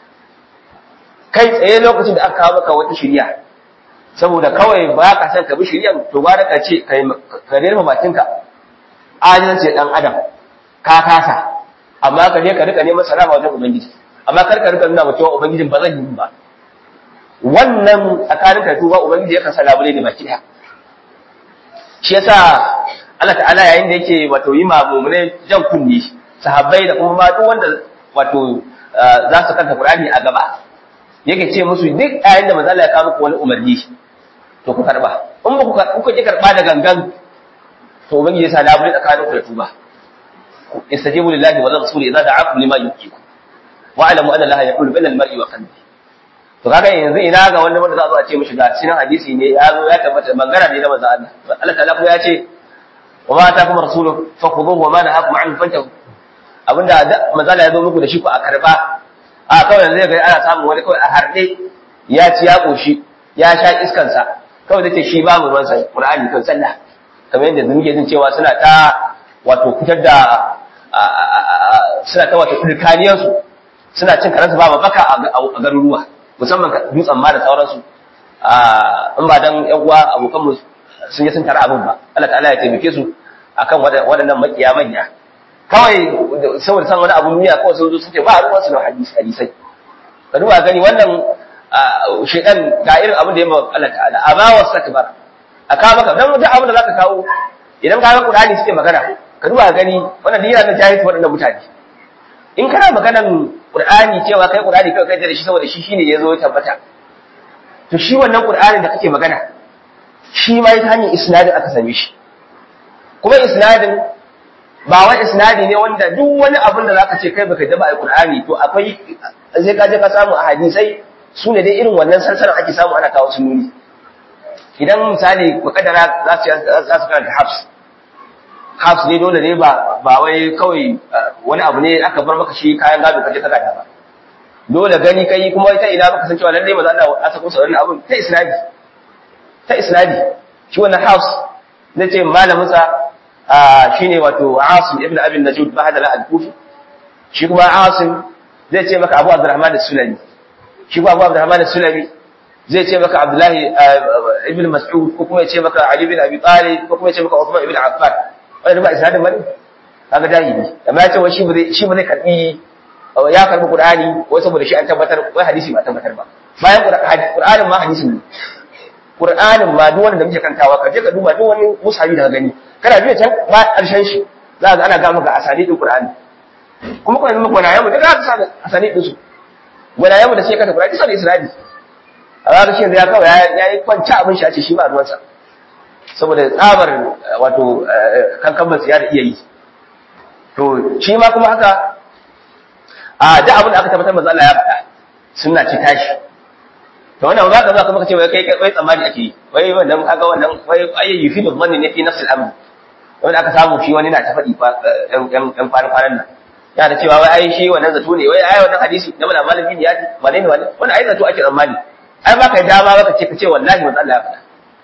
kai tsaye lokacin da aka kawo maka wata shirya saboda kawai ba ka san ka bi shiryan to ba ka ce ka rera bakinka ajinci dan adam ka kasa amma ka je ka rika neman salama wajen ubangiji amma kar ka rika nuna wa cewa ubangijin ba zan yi ba wannan tsakanin ka tuba ubangiji yakan salamu ne baki daya shi yasa Allah ta'ala yayin da yake wato yi ma mu'mine jan kunni sahabbai da kuma ma duk wanda wato za su kanta Qur'ani a gaba yake ce musu duk ayin da manzo Allah ya kawo muku wani umarni to ku karba in ba ku ku ki karba da gangan to ubangiji ya sa labule tsakaninku da tuba istajibu lillahi wa rasuli idza da'akum lima yuhyikum wa alamu anna allaha yaqulu bainal mar'i wa qalbi to kaga yanzu ina ga wanda wanda za a zo a ce mishi ga cikin hadisi ne ya zo ya tabbata bangara ne na manzo Allah Allah ta'ala ya ce wa ma ta kuma rasulu fakhuduhu wa ma nahakum anhu fantahu abinda manzo Allah ya zo muku da shi ku a karba a kawai yanzu ga ana samun wani kawai a harde ya ci ya koshi ya sha iskan sa kawai dace shi ba mu ruwan sa Qur'ani kan sallah kamar yadda muke jin cewa suna ta wato fitar da suna ta wato dirkaniyar su suna cin karansu ba baka a garuruwa musamman dutsen ma da sauransu in ba dan yan uwa abokan mu sun yi sun tara abin ba Allah ta'ala ya taimake su akan waɗannan makiya manya kawai saboda san wani abu duniya kawai sun zo sun ce ba ruwan su da hadisi hadisai ka duba gani wannan shaidan ga irin abin da ya mawa Allah ta'ala a ba wasu takbar a kawo maka dan duk abin da zaka kawo idan ka ga Qur'ani suke magana ka duba gani wannan duk yana da jahilci waɗannan mutane in kana maganan Qur'ani cewa kai Qur'ani kai kai da shi saboda shi shine yazo ya tabbata to shi wannan Qur'anin da kake magana shi ma ta hanyar isnadin aka same shi kuma isnadin ba wai isnadi ne wanda duk wani abin da zaka ce kai baka da ba Qur'ani to akwai sai ka je ka samu a hadisai su ne dai irin wannan sansanin ake samu ana kawo sununi idan misali makadara za su za su karanta hafs hafs ne dole ne ba ba wai kawai wani abu ne aka bar maka shi kayan gado kaje ka gada ba dole gani kai kuma ita ina baka san cewa lalle maza Allah aka kusa wannan abun ta isnadi ta isnadi shi wannan hafs zai ce malamin sa shine wato Asim ibn Abi Najud bahadala al-Kufi shi kuma Asim zai ce maka Abu Abdurrahman as-Sulami shi kuma Abu Abdurrahman as-Sulami zai ce maka Abdullahi ibn Mas'ud ko kuma ya ce maka Ali ibn Abi Talib ko kuma ya ce maka Uthman ibn Affan wannan ba isnadin bane kaga jahili amma ya ce wai shi ba zai shi ba zai karbi ya karbi Qur'ani wai saboda shi an tabbatar wai hadisi ba tabbatar ba bayan Qur'anin ma hadisin ne Qur'anin ma duk wanda muke kantawa ka je ka duba duk wani musabi da gani kana biya can ba karshen shi za ga ana ga maka asani din Qur'ani kuma kuma muku wani yamu daga sa asani din su wani yamu da sai ka ta Qur'ani sai Isra'ili a ga shi ya kawai ya yi kwanci abin shi a ce shi ba ruwansa saboda tsabar wato kankan ba ya da iya yi to shi ma kuma haka a da abin da aka tabbatar manzo Allah ya faɗa sunna ce tashi to wannan za ka zo kuma ka ce wai kai kai tsammani ake yi wai wannan kaga wannan wai ayyi yufidu dhanni ne fi nafsi al-amr wanda aka samu shi wani na ta faɗi fa ɗan ɗan kwanan kwanan nan ya da cewa wai ai shi wannan zato ne wai ai wannan hadisi na mana malami ne ya ji wane ne wane wannan ai zato ake tsammani ai ba ka dama ba ka ce ka ce wallahi manzo Allah ya faɗa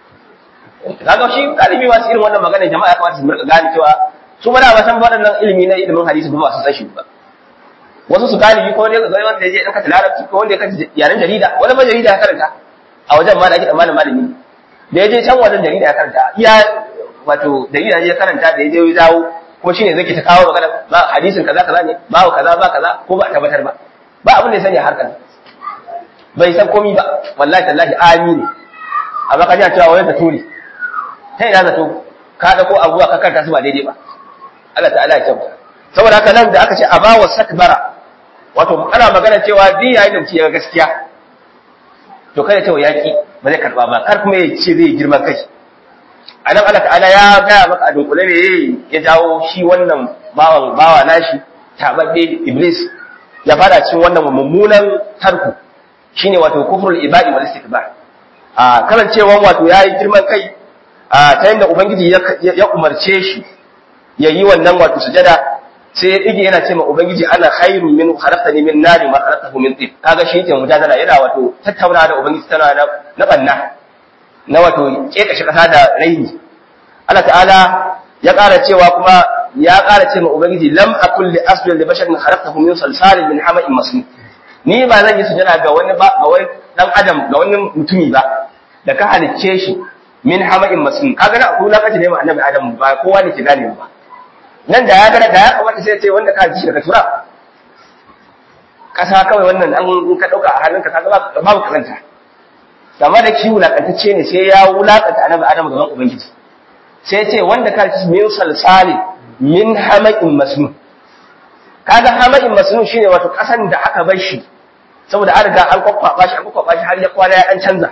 kaga shi galibi masu irin wannan magana jama'a ya kamata su rika gane cewa su ba da ba san waɗannan ilimi na ilimin hadisi ba su san shi ba wasu su galibi ko wanda ya zai wanda ya je ɗan kata larabci ko wanda ya kata yaren jarida wani ba jarida ya karanta a wajen ma da ake tsammanin malami da ya je can wajen jarida ya karanta iya wato jarida ya karanta da ya je ya dawo kuma shine zai ke ta kawo magana ba hadisin kaza kaza ne ba kaza ba kaza ko ba a tabbatar ba ba abin da ya sani a harkar bai san komi ba wallahi tallahi amini amma ka ji cewa wani zato ne ta ina zato ka da ko abuwa ka karanta su ba daidai ba Allah ta'ala ya kyauta saboda haka nan da aka ce abawa sakbara wato ana magana cewa din yayin da mutum ya gaskiya to kada cewa yaki ba zai karba ba kar kuma ya ce zai girma kai anan Allah ta'ala ya gaya maka a dunkule ne ya jawo shi wannan bawan bawa nashi tababbe iblis ya fada cikin wannan mummunan tarku shine wato kufrul ibadi wal istikbar a karancewan wato yayi girman kai a ta yanda ubangiji ya umarce shi yayi wannan wato sujada sai ya dige yana ce ma ubangiji ana khairu min khalaqtani min nari ma khalaqtahu min tin kaga shi yake mujadala yana wato tattauna da ubangiji tana na na banna na wato kekashe kasa da raini Allah ta'ala ya ƙara cewa kuma ya ƙara ce ma ubangiji lam akul li asjud li basharin khalaqtahu min salsalin min hama'in masnun ni ba zan yi sujada ga wani ba ga wani dan adam ga wani mutumi ba da ka halicce shi min hama'in masnun kaga na akwai lokaci ne ma annabi adam ba kowa ne ke gane ba nan da ya gana da ya kamata sai ya ce wanda ka ji daga tura kasa kawai wannan an ka dauka a hannunka kaga babu karanta amma da shi wulakantacce ne sai ya wulakanta annabi adam gaban ubangiji sai ya ce wanda ka ji min salsali min hama'in masnun kaga hama'in masnun shine wato kasan da aka bar shi saboda an riga an kwakwaba shi an kwakwaba shi har ya kwana ya dan canza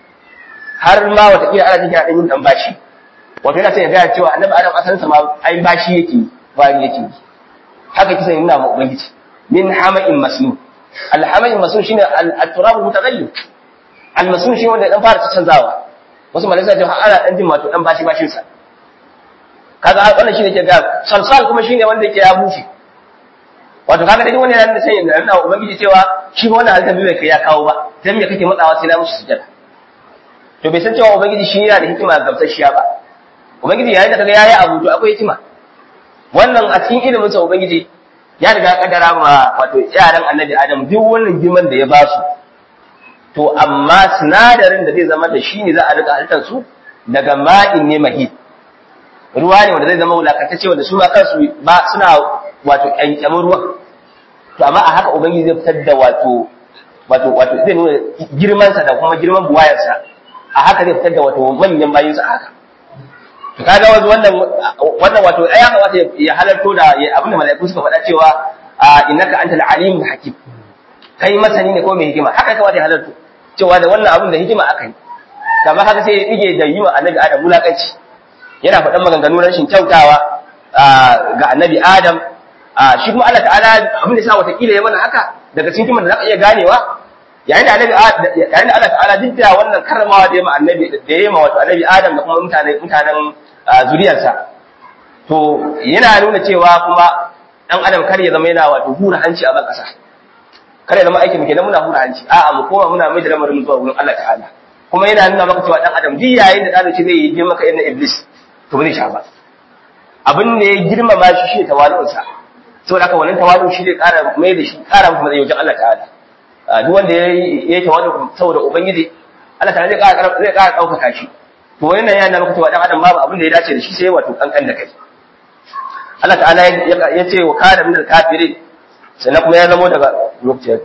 har ma wata kila ana cikin yin dan bashi wato yana sai ya gaya cewa annabi adam asalin sa ma ai bashi yake bari yake haka kisa yana ma ubangiji min hama'in masnun al hama'in masnun shine al turab mutaghayyir al masnun shine wanda dan fara canzawa wasu malaka ce ana dan jin wato dan bashi bashin sa kaga wannan shine ke ga salsal kuma shine wanda yake ya bushe wato kaga dai wannan yana sai yana nuna ubangiji cewa shi wannan halitta bai kai ya kawo ba dan me kake matsawa sai na mushi sujada to bai san cewa ubangiji shi yana da hikima gamsasshiya ba ubangiji yayin da kaga yayi abu to akwai hikima wannan a cikin ilimin sa ubangiji ya riga kaddara ma wato yaran annabi adam duk wannan girman da ya ba su to amma sinadarin da zai zama da shi ne za a rika halittar su daga ma'in ne mahid ruwa ne wanda zai zama wulakantacce wanda su ma kansu ba suna wato ƙyanƙyamin ruwan to amma a haka ubangiji zai fitar da wato wato wato zai nuna girmansa da kuma girman buwayarsa a haka zai fitar da wato manyan bayinsa a haka to kaga wato wannan wannan wato ai ya kamata ya halarto da abin da mala'iku suka faɗa cewa innaka antal alim hakim kai masani ne ko mai hikima haka ya kamata ya halarto cewa da wannan abin da hikima aka yi kamar haka sai ya dige da yi wa annabi adam wulakanci yana faɗan maganganu rashin kyautawa ga annabi adam shi kuma Allah ta'ala abin da sa watakila ya mana haka daga cikin kiman da za ka iya ganewa yayin da annabi yayin da Allah ta'ala duk da wannan karramawa da ya ma annabi da ya ma wato annabi adam da kuma mutanen mutanen zuriyarsa to yana nuna cewa kuma dan adam kar ya zama yana wato hura hanci a ban kasa kar ya zama aikin mu kenan muna hura hanci a'a mu koma muna mai da lamarin zuwa wurin Allah ta'ala kuma yana nuna maka cewa dan adam duk yayin da dan zai yi girma ka irin iblis to ba zai sha ba abin da ya girmama shi shi tawalu'unsa saboda haka wannan tawalu shi zai ƙara mai da shi ƙara masa matsayi wajen Allah ta'ala duk wanda ya yi tawalu saboda ubangiji Allah ta'ala zai ƙara zai ƙara ɗaukaka shi to wannan yana maka cewa dan adam babu abin da ya dace da shi sai wato kankan da kai Allah ta'ala ya ce wa kana min al-kafirin sannan kuma ya zamo daga lokacin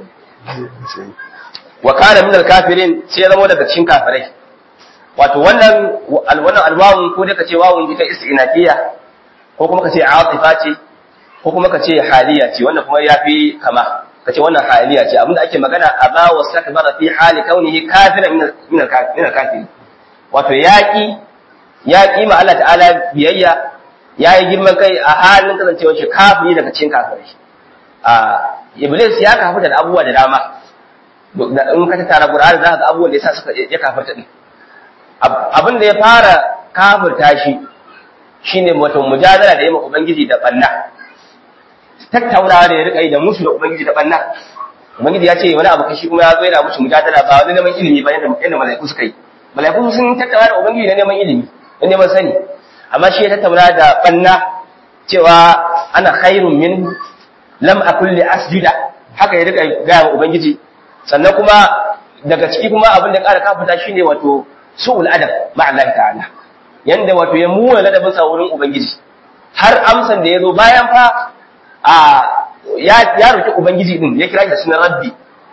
wa kana min al-kafirin sai ya zamo daga cikin kafirai wato wannan wannan alwawun ko dai ka ce wawun ita istinafiya ko kuma ka ce atifa ce ko kuma ka ce haliya ce wannan kuma yafi kama ka ce wannan haliya ce abinda ake magana aba wa sakbara fi hali kaunihi kafiran min min al-kafiri wato yaki yaki ma Allah ta'ala biyayya yayi girman kai a halin kasancewar shi kafiri daga cikin kafirai a iblis ya kafa da abubuwa da dama in ka tara Qur'ani za ka ga abubuwan da yasa suka ya kafarta din abin da ya fara kafirta shi shine wato mujadala da yamma ubangiji da banna tattaunawa da ya rika yi da musu da ubangiji da banna ubangiji ya ce wani abu kashi kuma ya zo yana musu mujadala ba wani neman ilimi ba yadda yadda malaiku suka yi malaiku sun tattauna da ubangiji da neman ilimi da neman sani amma shi ya tattauna da banna cewa ana khairun min lam akul li asjuda haka ya rika ga ubangiji sannan kuma daga ciki kuma abin da ƙara kafuta shine wato su'ul adab ma Allah ta'ala yanda wato ya muwa ladabin sa wurin ubangiji har amsan da yazo bayan fa a ya ya roki ubangiji din ya kira shi da sunan rabbi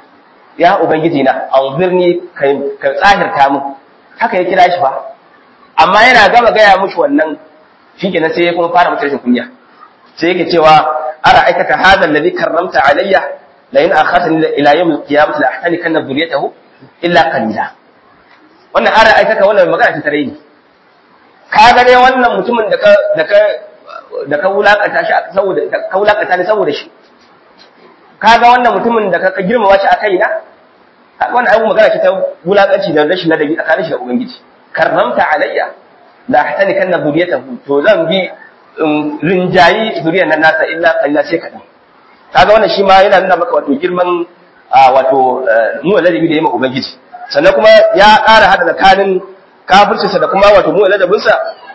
ya ubangiji na anzirni kai ka tsahirta mu haka ya kira shi fa amma yana gama gaya mushi wannan shikenan sai ya kuma fara mutar kunya sai yake cewa ara aikata hadha alladhi karramta alayya la in akhartani ila yawm al-qiyamah la ahtanikanna dhurriyyatahu illa qalila wannan ara aikaka wannan magana ta tare ni ka ga dai wannan mutumin da ka da ka da ka wulakata shi saboda ka wulakata ni saboda shi ka ga wannan mutumin da ka girmama shi a kaina kaga wannan abu magana ce ta wulakanci da rashin ladabi tsakanin shi da ubangiji karramta alayya la ahtanikanna dhurriyyatahu to zan bi rinjayi zuriyar nan nasa illa qalila sai kadan kaga wannan shi ma yana nuna maka wato girman wato nuna ladabi da yamma ubangiji sannan kuma ya ƙara hada tsakanin kafircinsa da kuma wato mu ladabinsa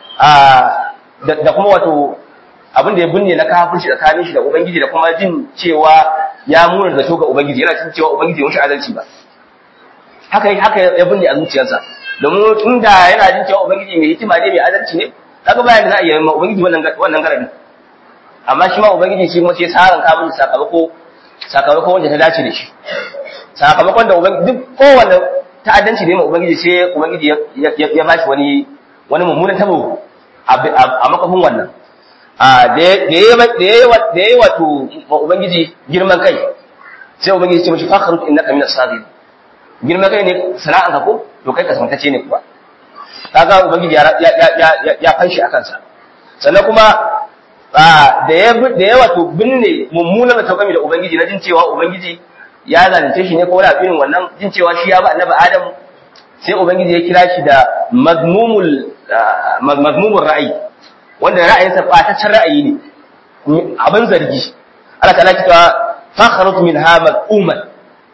da kuma wato abin da ya binne na kafirci tsakanin shi da ubangiji da kuma jin cewa ya muna da ga ubangiji yana cin cewa ubangiji ya mushi adalci ba haka haka ya binne a zuciyarsa domin inda yana jin cewa ubangiji mai hikima ne mai adalci ne kaga bayan da za a yi ma ubangiji wannan wannan garabi amma shi ma ubangiji shi kuma sai saran ka mun sakamako sakamako wanda ta dace da shi sakamakon da ubangiji duk kowanne ta'addanci ne ma ubangiji sai ubangiji ya bashi wani wani mummunan tabo a makafin wannan a da ya da ya wato ubangiji girman kai sai ubangiji ya ce mashi fakhrut innaka minas sagirin girman kai ne sana'an ka ko to kai ka santace ne kuwa kaga ubangiji ya ya ya fanshi akan sa sannan kuma da ya da ya wato binne mummunan taukami da ubangiji na jin cewa ubangiji ya zalunce shi ne ko wani abin wannan jin cewa shi ya ba annabi adam sai ubangiji ya kira shi da mazmumul mazmumul ra'ayi wanda ra'ayinsa fataccen ra'ayi ne abin zargi Allah ta'ala kita fakharut minha mal'uman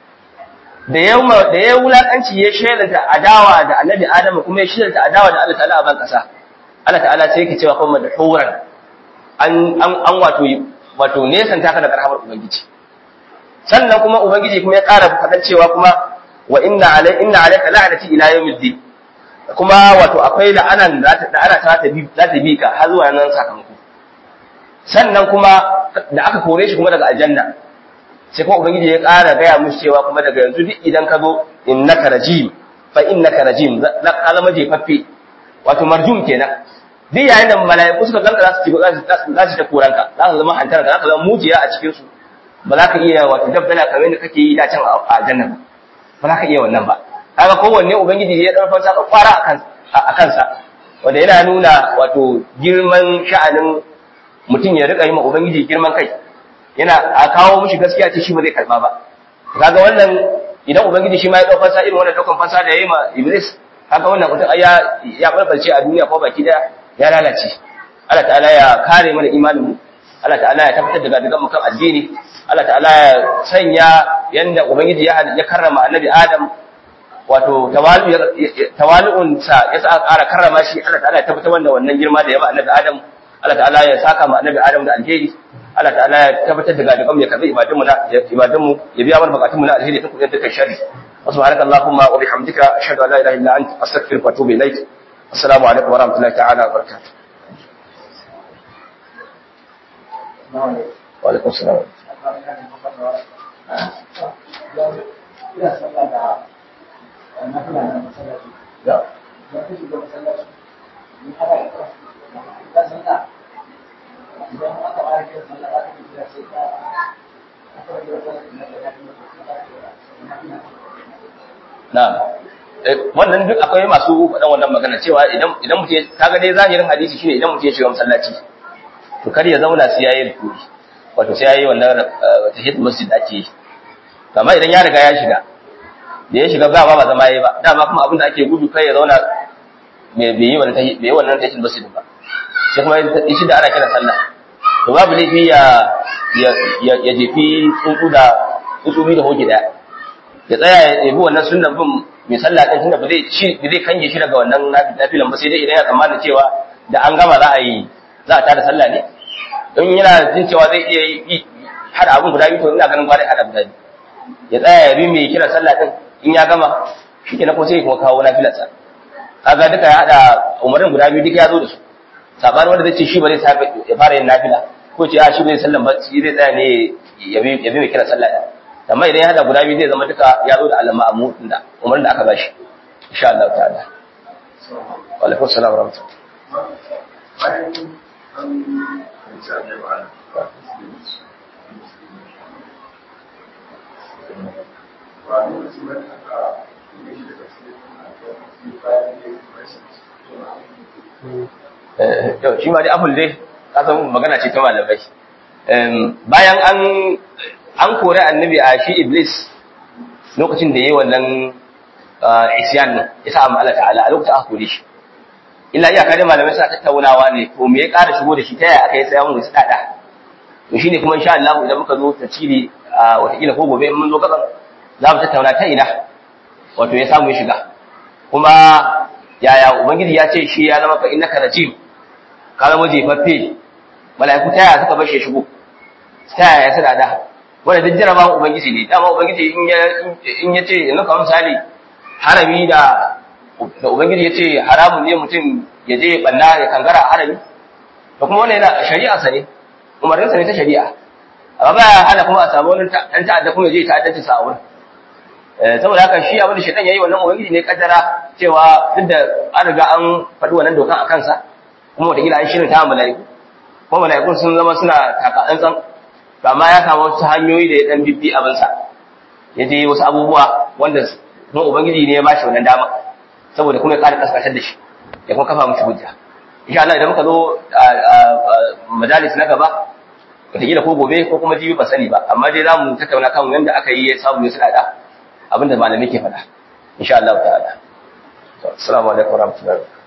da ya da ya wulakanci ya shelanta adawa da annabi adam kuma ya shelanta adawa da Allah ta'ala a ban kasa Allah ta'ala sai yake cewa kuma da huran an an wato wato nesan taka da karhamar ubangiji sannan kuma ubangiji kuma ya ƙara faɗan cewa kuma wa inna alai inna alayka la'nati ila yawmiddin kuma wato akwai la'anan da ana ta ta bi za ta bi ka har zuwa nan sakamako sannan kuma da aka kore shi kuma daga aljanna sai kuma ubangiji ya ƙara gaya musu cewa kuma daga yanzu duk idan ka zo innaka rajim fa innaka rajim za ka zama jefaffe wato marjum kenan duk yayin da mala'iku suka ganka za su ci za su ta koranka za su zama hantara za ka zama mujiya a cikin su ba za ka iya wato dabbala kamar yadda kake yi da can a aljanna ba za ka iya wannan ba kaga kowanne ubangiji ya dan fansa ka kwara a kansa wanda yana nuna wato girman sha'anin mutum ya rika yi ma ubangiji girman kai yana a kawo mishi gaskiya ce shi ba zai karba ba kaga wannan idan ubangiji shi ma ya dauka fansa irin wannan daukan fansa da yayi ma iblis kaga wannan mutum ya ya barbalce a duniya ko baki daya ya lalace Allah ta'ala ya kare mana imanin mu Allah ta'ala ya tabbatar da gadigan mu kan addini Allah ta'ala ya sanya yanda ubangiji ya ya karrama annabi Adam wato tawali'un sa ya sa ƙara karrama shi Allah ta'ala ya tabbatar da wannan girma da ya ba annabi Adam Allah ta'ala ya saka ma annabi Adam da alheri Allah ta'ala ya tabbatar da gadigan mu ya karbi ibadun mu na ibadun mu ya biya mana bukatun mu na alheri da kuma dukkan sharri subhanaka allahumma wa bihamdika ashhadu an la ilaha illa anta astaghfiruka wa atubu ilaik assalamu alaikum wa rahmatullahi ta'ala wa barakatuh wa alaikum assalam Na'am. Wannan duk akwai masu faɗan wannan magana cewa idan idan mutum kaga dai zahirin hadisi shine idan mutum ya shiga masallaci to kar ya zauna sai yayi rukuni wato sai yayi wannan tahiyyatul masjid ake yi amma idan ya riga ya shiga da ya shiga ba ba zama yayi ba dama kuma abin da ake gudu kai ya zauna bai yi wannan bai yi wannan tahiyyatul masjid ba sai kuma shi da ana kira sallah to babu laifi ya ya ya jefi tsuntsu da tsuntsu da hoki daya ya tsaya ya yabi wannan sunnan bin mai sallah din tunda ba zai shi ba zai kange shi daga wannan nafilan ba sai dai idan ya tsammana cewa da an gama za a yi za a tada sallah ne in yana jin cewa zai iya yi hada abin guda biyu to ina ganin gwada hada guda biyu ya tsaya ya bi mai kira sallah din in ya gama shi ke na ko sai kuma kawo nafilarsa kaga duka ya hada umarin guda biyu duka ya zo da su sabanin wanda zai ce shi ba zai safe ya fara yin nafila ko ce a shi bai sallan ba shi zai tsaya ne ya bi ya bi mai kira sallah din amma idan ya hada guda biyu zai zama duka ya zo da alama a mutun da umarin da aka bashi insha Allah ta'ala wa alaikum assalam wa rahmatullahi yau shi ma dai apple dai kasan magana ce ta malamai bayan an an kore annabi a shi iblis lokacin da yayi wannan isyan nan ya sa Allah ta'ala a lokacin aka kore shi illa iya kare malamai suna tattaunawa ne to me ya ƙara shigo da shi ta yaya aka yi sai mun tsada to shine kuma insha Allah idan muka zo tafsiri a watakila ko gobe in mun zo gaban za mu tattauna ta ina wato ya samu ya shiga kuma yaya ubangiji ya ce shi ya zama fa innaka rajim ka zama jefaffe mala'iku ta yaya suka bar shi shigo ta yaya suna da wanda duk jaraba ubangiji ne dama ubangiji in ya in ya ce in ka misali harami da da ubangiji ya ce haramun ne mutum ya je banna ya kangara a harami da kuma wannan yana shari'a sa ne umarninsa ne ta shari'a amma ba hana kuma a samu wani dan ta'adda kuma ya je ta'addanci sa a wurin saboda haka shi abin da shaitan yayi wannan ubangiji ne kaddara cewa duk da an riga an faɗi wannan dokan a kansa kuma wataƙila an shirin ta mala'iku ko mala'ikun sun zama suna taka tsantsan to amma ya samu wasu hanyoyi da ya dan bibbi abin sa ya je wasu abubuwa wanda kuma ubangiji ne ya bashi wannan dama saboda kuma ya ƙara kaskashar da shi ya kuma kafa mushi hujja insha Allah idan muka zo majalis na gaba wataƙila ko gobe ko kuma jibi ba sani ba amma dai za mu tattauna kan yadda aka yi ya samu ya suna da abinda malamai ke faɗa insha Allah ta'ala assalamu alaikum warahmatullahi